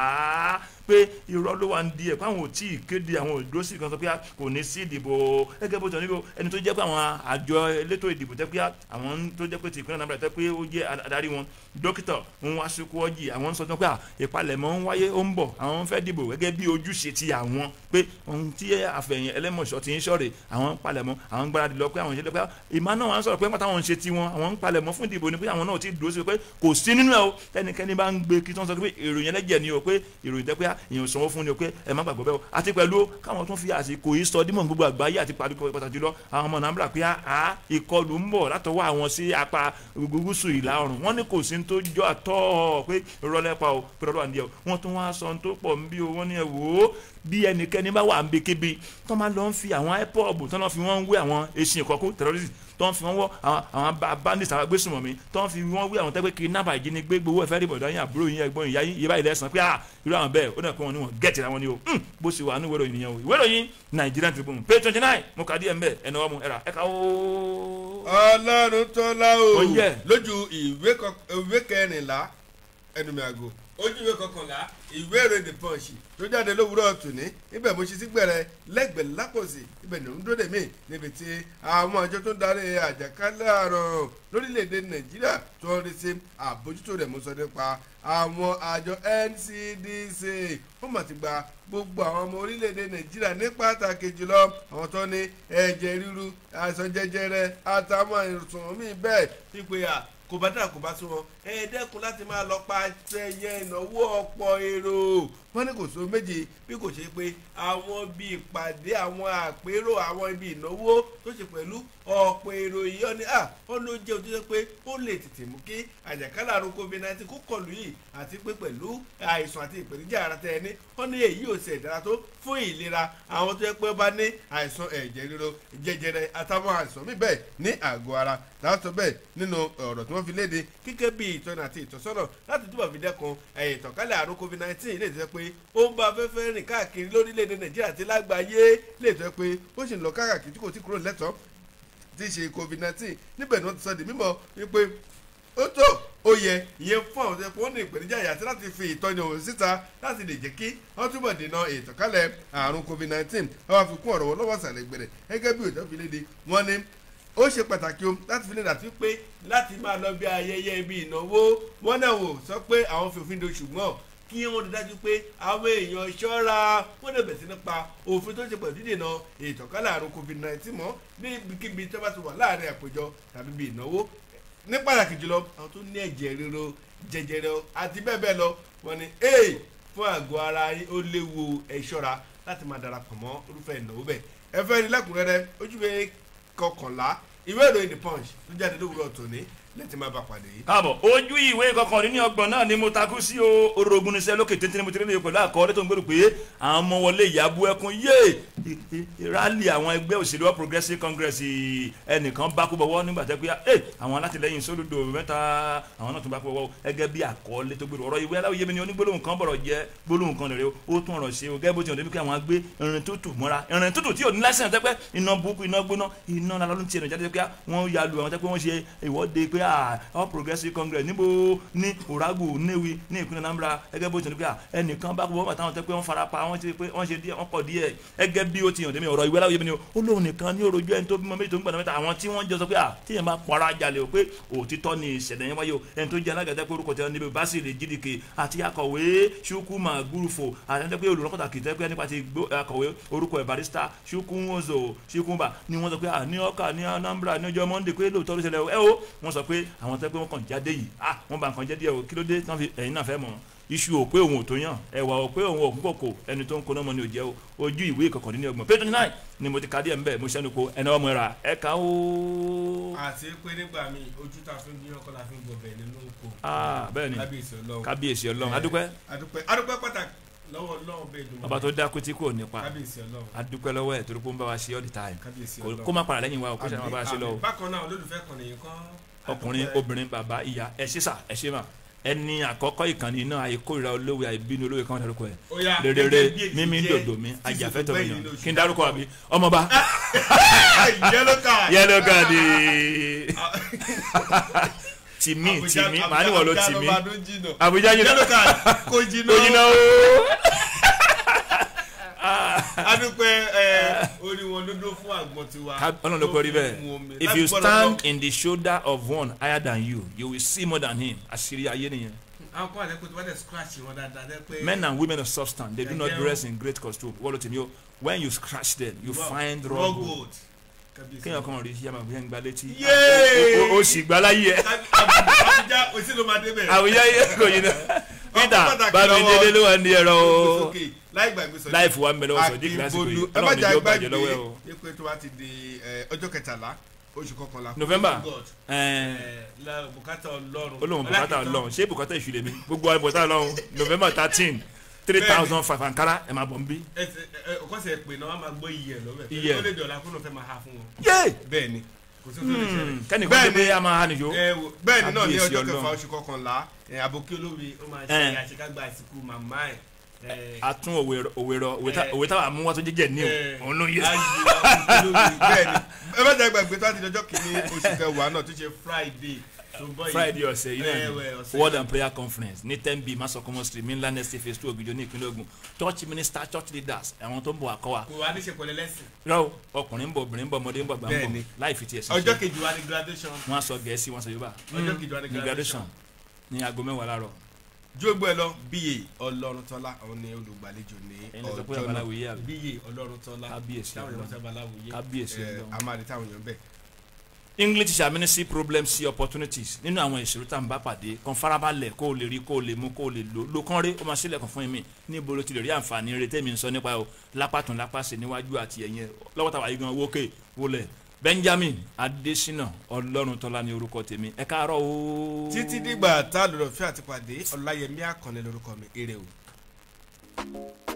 àá pé irọ́ ló wà ń di ẹ̀ pé àwọn ò tí ì kéde àwọn òdúró sí kan sọ pé kò ní sí ìdìbò gẹ́gẹ́ bó ti níbo ẹni tó jẹ́ pé àwọn àjọ elétò ìdìbò tẹ́ pé àwọn tó jẹ́ pé ti ìpínlẹ̀ Anambra tẹ́ pé ó jẹ́ adarí wọn dókítà ń wá síkú ọjì àwọn sọ pé ìpalẹ̀mọ́ ń wáyé ó ń bọ̀ àwọn fẹ́ dìbò gẹ́gẹ́ bí ojúṣe ti àwọn pé ohun tí àfẹ̀yìn ẹlẹ́mọ̀ṣọ́ ti ń ṣọ̀rẹ̀ àwọn ń palẹ̀mọ́ àwọn ń gbáradì lọ pé àwọn ìṣẹ̀lẹ̀ pé ìmọ̀ náà wọ́n sọ̀rọ̀ pé pátá wọn ń ṣe tiwọn àwọn ń palẹ̀mọ́ fún ìdìbò ni pé àwọn náà ti dúró sí pé kò sí nínú ẹ̀ o tẹnikẹ́ni bá ń gbé kí tí wọ́n sọ pé ìròyìn ẹlẹ́jẹ̀ ni o pé ìròyìn tẹ́ pé èèyàn sanwó fún ni o pé ẹ má gbàgbọ́ bẹ́ẹ̀ o àti pẹ̀lú káwọn tún fi àsìkò yìí sọ dímọ̀ gbogbo àgbáyé àti pàtàkì lọ àwọn ọmọ nàmbra pé a ìkọlù ń bọ̀ látọwọ́ àwọn sí apá gúúsù ìlà oòrùn wọ́n ní kò sí tó jọ àtọ́ pé ìrọ̀lẹ́pà o pé ọlọ́wà ń di ẹ̀ wọ́n tún wá sọ tó pọ̀ ń bí o wọ́n ní ẹ̀ wò ó bí ẹnikẹ́ni bá wà ń bí kébi tó máa lọ ń fi àwọn ipob tó lọ́ fi wọ́n ń wé àwọn eṣin ìkọ́kú terrorist tó ń fi wọ́n wọ́ àwọn bandits àwọn agbésùnmọ̀mí tó ń fi wọ́n wé àwọn tẹ́gbẹ́ kidnap ìjínigbé gbowó ẹ̀fẹ́ rí bọ̀dọ̀ yín àbúrò yín ẹ̀gbọ́n ìyá yín yé báyìí lẹ́sàn pé ah irú àwọn bẹ́ẹ̀ ó dẹ̀ pé wọn ni wọn gẹ̀ẹ́tì ra wọn ni o bó ṣe wà ní ìwé ìròyìn nìyẹn o ìwé ìròyìn Nigerian Tribune page twenty nine mo kà díẹ̀ mbẹ́ ẹnu ọmọ ẹ̀rà ẹ̀ka o. ọlọ́run tọ́lá o Ó yẹ. lójú ìwé kẹrìnlá ẹnu mi àgò ojú ìwé kọkànlá ìwé ìròyìn the punch tó jáde lówùúrọ̀ tòní níbẹ̀ mo ṣe sí gbẹ̀rẹ̀ lẹ́gbẹ̀ẹ́ lápòsí ibẹ̀ ní òǹdó dèmí níbi tí àwọn àjọ tó ń darí àjàkálẹ̀ àrùn lórílẹ̀‐èdè nàìjíríà tó ń rí sí àbójútó rẹ̀ mú sọ nípa àwọn àjọ NCDC wọ́n mà ti gba gbogbo àwọn ọmọ orílẹ̀‐èdè nàìjíríà ní pàtàkì jùlọ àwọn tó ní ẹ̀jẹ̀ ríru àìsàn jẹjẹrẹ àtàwọn àìsàn míì bẹ́ẹ̀ pípé à kò bá dára kò bá sún wọn ẹ dẹ́kun láti máa lọ pa ẹyẹ ìnáwó ọ̀pọ̀ èrò wọn ní kò só méje bí kò ṣe pé àwọn ibi ìpàdé àwọn àpérò àwọn ibi ìnáwó tó ṣe pẹ̀lú ọ̀pọ̀ èrò yìí ọ ní à wọn ló jẹ́ òtítọ́ pé ó lè tètè mú kí àjàkálẹ̀ àrùn covid nineteen kó kọlù yìí àti pé pẹ̀lú àìsàn àti ìpèníjà ara tẹ ẹni wọn ní èyí ò ṣe ìdára tó fún ìlera àwọn tó yẹ pé ó bá ní àìsàn ẹ̀jẹ̀ ríro jẹjẹrẹ àtàwọn àìsàn míì bẹ́ẹ̀ ní àgọ́ ara láàtọ̀ bẹ́ẹ̀ nínú ọ̀rọ̀ tí wọ́n fi léde kíkẹ́ bí ìtọ́nà àti ìtọ́sọ́nà láti túbọ̀ fi dẹ́kun ìtànkálẹ̀ àrùn covid nineteen lè tẹ́ pé ó ń bá afẹ́fẹ́ rìn káàkiri lórílẹ̀‐èdè nàìjíríà àti lágbàáyé lè tẹ́ pé ó sì ń lọ káàkiri tí kò tí kúrò lẹ́tọ̀ọ́ tí í ṣe covid nineteen níbẹ̀ ni wọ́n ti sọ di mímọ̀ wípé ó tó ó yẹ ìyẹn fún àwọn tó wọ́n ní ìpèníjà yàtí láti fi ìtọ́ni òun síta láti lè jẹ́ kí wọ́n túbọ̀ dènà ìtànkálẹ̀ àrùn covid nineteen wọ́n á fi kún ọ̀rọ̀ wọn lọ́wọ́ sàlẹ̀ gbẹ̀rẹ̀ gẹ́gẹ́ bí òjò fi léde wọ́n ní ó ṣe pàtàkì o láti fi lè dàtí pé láti máa lọ bí ayẹyẹ ibi ìnáwó wọn náà wò sọ pé àwọn fòfin do ṣùgbọ́n kí wọ́n rí dájú pé àwọn èèyàn ṣọ́ra wọ́n lè bẹ̀sí nípa òfin tó ṣe pẹ̀lú dídènà ìtànkálẹ̀ àrùn covid nineteen mọ́ níbikíbi tó bá ti wà láàrin àpéjọ tàbí ibi ìnáwó ní pàtàkì jùlọ àwọn tó ní ẹ̀jẹ̀ ríro jẹjẹrẹ àti bẹ́ẹ̀ bẹ́ẹ̀ lọ wọ́n ní ee fún àgọ́ ara yín ó léwu ẹ ṣọ́ra láti máa darapọ̀ mọ́ irúfẹ́ ìnáwó bẹ́ẹ̀ ẹ fẹ́ rí lẹ́kùnrẹ́rẹ́ ojúwe kọkànlá ìwé ìròyìn the punch tó jáde lówùrọ̀ tòní lẹ́tì máa bá pàdé yìí. káàbọ̀ ojú ìwé kọkànlélọ́gbọ̀n náà ni mo takú sí o orogun níṣẹ́ lókè téńté ni mo ti rí lè pẹ̀lú àkọọ́lẹ̀ tó ń gbèrò pé àwọn ọmọ wọlé ìyàbú ẹkún yé rálì àwọn ẹgbẹ́ òṣèlú All Progressives Congress ẹnìkan bá kú bọ̀wọ́ nígbà tẹ́ pé ẹ àwọn alátìlẹyìn sólùdò mẹ́ta àwọn náà tún bá kú bọ̀wọ́ ẹgẹ́ bí àkọọ́lẹ̀ tó gbèrò ọ̀rọ̀ ìwé aláwọ̀ yémi ni onígbólóhùn kan bọ̀rọ̀ jẹ́ gbólóhùn kan lèrè ó tún ọ̀rọ̀ ṣe o gẹ́gẹ́ bó ti hàn débi pé àwọn agbé irin tútù mọ́ra irin tútù tí ò ní lásìkò tẹ́pẹ́ iná burúkú iná gbóná iná lálọ́ ní tiẹ̀ nìjáde pé wọ́n ya lu àwọn tẹ́pẹ́ wọ́n ṣe ìwọ́de pé à all progressive congress níbo ní oragu newi ní ìpínlẹ̀ Anambra gẹ́gẹ́ bó ti ní pé à ẹnìkan bá gbọ́ bàtà wọn tẹ́ pé wọ́n fara pa wọ́n ti pé wọ́n ṣe díẹ̀ wọ́n pọ̀ díẹ̀ gẹ́gẹ́ bí ó ti hàn démi ọ̀rọ̀ ìwé aláwọ̀ yẹn ni ó lóun nìkan ní orojú ẹni tó bímọ méjì tó ń gbàdá mẹ́ta àwọn tí wọ́n jọ sọ pé à tíyẹn bá pọ̀ra jalè o pé òtítọ́ ni ìṣẹ̀lẹ̀ yẹn wáyé o ẹni tó jẹ́ alágàdá pé orúkọ tẹ níbi Basile Jidike àti akọ̀wé Chukwuma Gurufo àti pé olùrànkọ́tà kìí tẹ́ pé nípa ti akọ̀wé orúkọ ẹ̀ barista Chukwuozo Chukwumba ni wọ́n sọ pé à ní ọkà ní Anambra ní ọjọ́ Monday pé lóòótọ́ ló ṣẹlẹ̀ ẹ o wọ́n sọ pé àwọn tẹ́ pé wọ́n kàn jáde yìí ah wọ́n bá nǹkan jẹ́ díẹ̀ o kí ló dé tán fi ẹ̀yin náà fẹ́ mọ̀ iṣu ò pé òun ò tó yàn ẹwà ò pé òun òkú kòkò ẹni tó ń koná mọ ni ò jẹ́ o ojú ìwé ìkọkàndínlọ́gbọ̀n page twenty nine ni mo ti ka díẹ̀ nbẹ̀ mo ṣẹ́nu ko ẹni ọmọ ra ẹ kà ó. àti pé nígbà míì ojú tá a fi ń gbìyànjú kọ́ la fi ń gbọ̀bẹ̀ nínú oko. ah bẹ́ẹ̀ ni kábíyèsí ọlọ́run kábíyèsí ọlọ́run adúpẹ́ adúpẹ́ adúpẹ́ pàtàkì lọ́wọ́ ọlọ́run bẹ́ẹ̀ dùn. ọba tó dákú tí kò nípa kábíyèsí ọlọ́run adúpẹ́ lọ́wọ́ ẹ̀ torí pé ó ń bá wa ṣe all the time kábíyèsí Kò- ọlọ́run. kó má padà lẹ́yìn wa o kó ṣe máa bá wa ṣe lọ o Àmín. bákan náà olólùfẹ́ kan nìyẹn kan. ọkùnrin obìnrin bàbá ìyá ẹ ṣe sà ẹ ṣe mà ẹni àkọ́kọ́ ìkànnì náà àìkórira olówó àìbínú olówó kan dárúkọ ẹ̀ Ó yá, rere gẹ́gẹ́ bí èyí mímí jẹ́ dòdò mi títí ajàfẹ́tọ̀ tó mi gbẹ̀yìn yàn nínú oṣù kí n dárúkọ àbí ọmọba yellow card. yẹlò gàdì tìmí tìmí màá níwọ̀ ló tìmí àbújá yìí yellow card kò jìnnà. lóyún náà ó. adúpẹ́ ẹ orí wọn dúdú fún àgbọn tiwa. Ká- ọlọ́run ló kọ́ rí Tó fi mu bẹ́ẹ̀ omi. if Láti you gbọ́dọ̀ stand lọ. in the shoulder of one higher than you you will see more than him àṣírí ayé nìyẹn. àwọn kan àlẹ́ pé tí wọ́n dẹ̀ scratch wọn dáadáa dẹ́ pé. men and women of substance they do not Ẹ̀jẹ̀ dress in great costume wọ́n ló ti ní o when you scratch them you Raw- find raw raw gold gold. Kábíyèsí. kéèyàn kan rí yàrá bí yẹn gba létí Yay! o- o- o sì gba láyé ẹ Kábí- Àbújá òsì ló máa débẹ̀. àwùjá yẹ kò yín náà peter pàtàkì bámi lọ́wọ́- délé ló wà ní ẹ̀rọ o Sókè, láì gbàgbé sọ láìfù wa ń bẹ lọ́wọ́ sọ dí kílásìkò yìí ẹ má ọlọ́run jà ni yóò gbàgbé bàjẹ́ lọ́wọ́ ẹ o ní pé tó bá ti di ẹ, ọjọ́ kẹtàlá oṣù kọkànlá. November. God. ẹ̀ẹ́n Ẹ, la bùkátà ọlọ́run. olóhùn bùkátà Ọlákìtàn. ọlọ́run ṣé bùkátà ìṣúlẹ̀ mi gbogbo àwọn bùkátà ọlọ́run november thirteen three thousand five ankara ẹ̀ máa bọ̀ ń bí. ẹ ẹ ẹ, ọkọ̀sẹ̀ pè náà wọ́n máa gbọ́ iye ẹ̀ lọ́wọ́ Iye. ẹ̀ ó lè dọ̀la kó ló fẹ́ máa ha fún wọn. yé bẹ́ẹ̀ ni kò sí tó lè ṣẹlẹ̀. kẹ́nìkan Bẹ́ẹ̀ tó pé ni- a máa hànìjó ẹ wò bẹ́ẹ̀ ni náà ní Kábíyèsí ọjọ́ Ọlọ́run. kẹfà oṣù kọkànlá ẹ, àbòkí olórí ó máa Ẹ. ṣe àṣekágbá àsìkò màmá ẹ̀ ẹ, atún òwe rọ òwe rọ òwe tá- Eh. òwe táwa mú wá tó jẹjẹ ní ẹ, o òun ló yẹ. ayé àbòkí olórí bẹ́ẹ̀ ni ẹ má jà gbàgbé tó àti ọjọ́ kìíní oṣù kẹwàá náà tó ṣe Friday tó ń bọ̀ yìí. friday ọ̀sẹ̀ yìí náà Ẹ̀wẹ̀, ni ọ̀sẹ̀ word yìí. and prayer conference ní ten b masokomo street mainland estate phase two ògìjọ ní ìpínlẹ̀ Ògùn church minister church leaders àwọn tó ń bọ̀ àkọ́wà kò wá níṣe pẹ̀lẹ́ lẹ́sìn. rọ ọkùnrin ń bọ̀ obìnrin ń bọ̀ ọmọdé ń bọ̀ àgbà ń bọ̀ Bẹ́ẹ̀ni. láì fi tiẹ̀ sí ọjọ́ ṣe kejì wa ni graduation. wọ́n á sọ gẹ̀ẹ́sì wọ́n sọ yorùbá ọjọ́ kejì wa ni ní graduation ní aago mẹ́wàá láàárọ̀ jógbó ẹ lọ bíyè ọlọ́runtọ́lá òun ni olùgbàlejò ní ẹni lọ sọ pé ọjọ́ náà babaláwo yé àbí bíyè ọlọ́runtọ́lá Kábíyèsí táwọn èèyàn Ọlọ́run. sábà láwùyé Kábíyèsí ẹ, Ọlọ́run. a máa rí táwọn èèyàn bẹ̀. english teacher mi ní sí problems sí opportunities nínú àwọn ìṣòro tá à ń bá pàdé kan farabalẹ̀ kó o lè rí kó o lè mú kó o lè lò lò kán rí ó máa sílẹ̀kùn fún mi níbo ló ti lè rí àǹfààní rẹ tẹ́mi ń sọ nípa o lápàtún lápàṣẹ níwájú àti ẹ̀yìn ẹ̀ lọ́wọ́ tàwa yìí gan wókè wọlé benjamin adesina ọlọ́runtọ́lá ní orúkọ tèmi ẹ káàárọ̀ o. títí dìgbà tá a lọ́dọ̀ fẹ́ àti pàdé ọláyẹmí àkànlẹ̀ lórúkọ mi èrè o.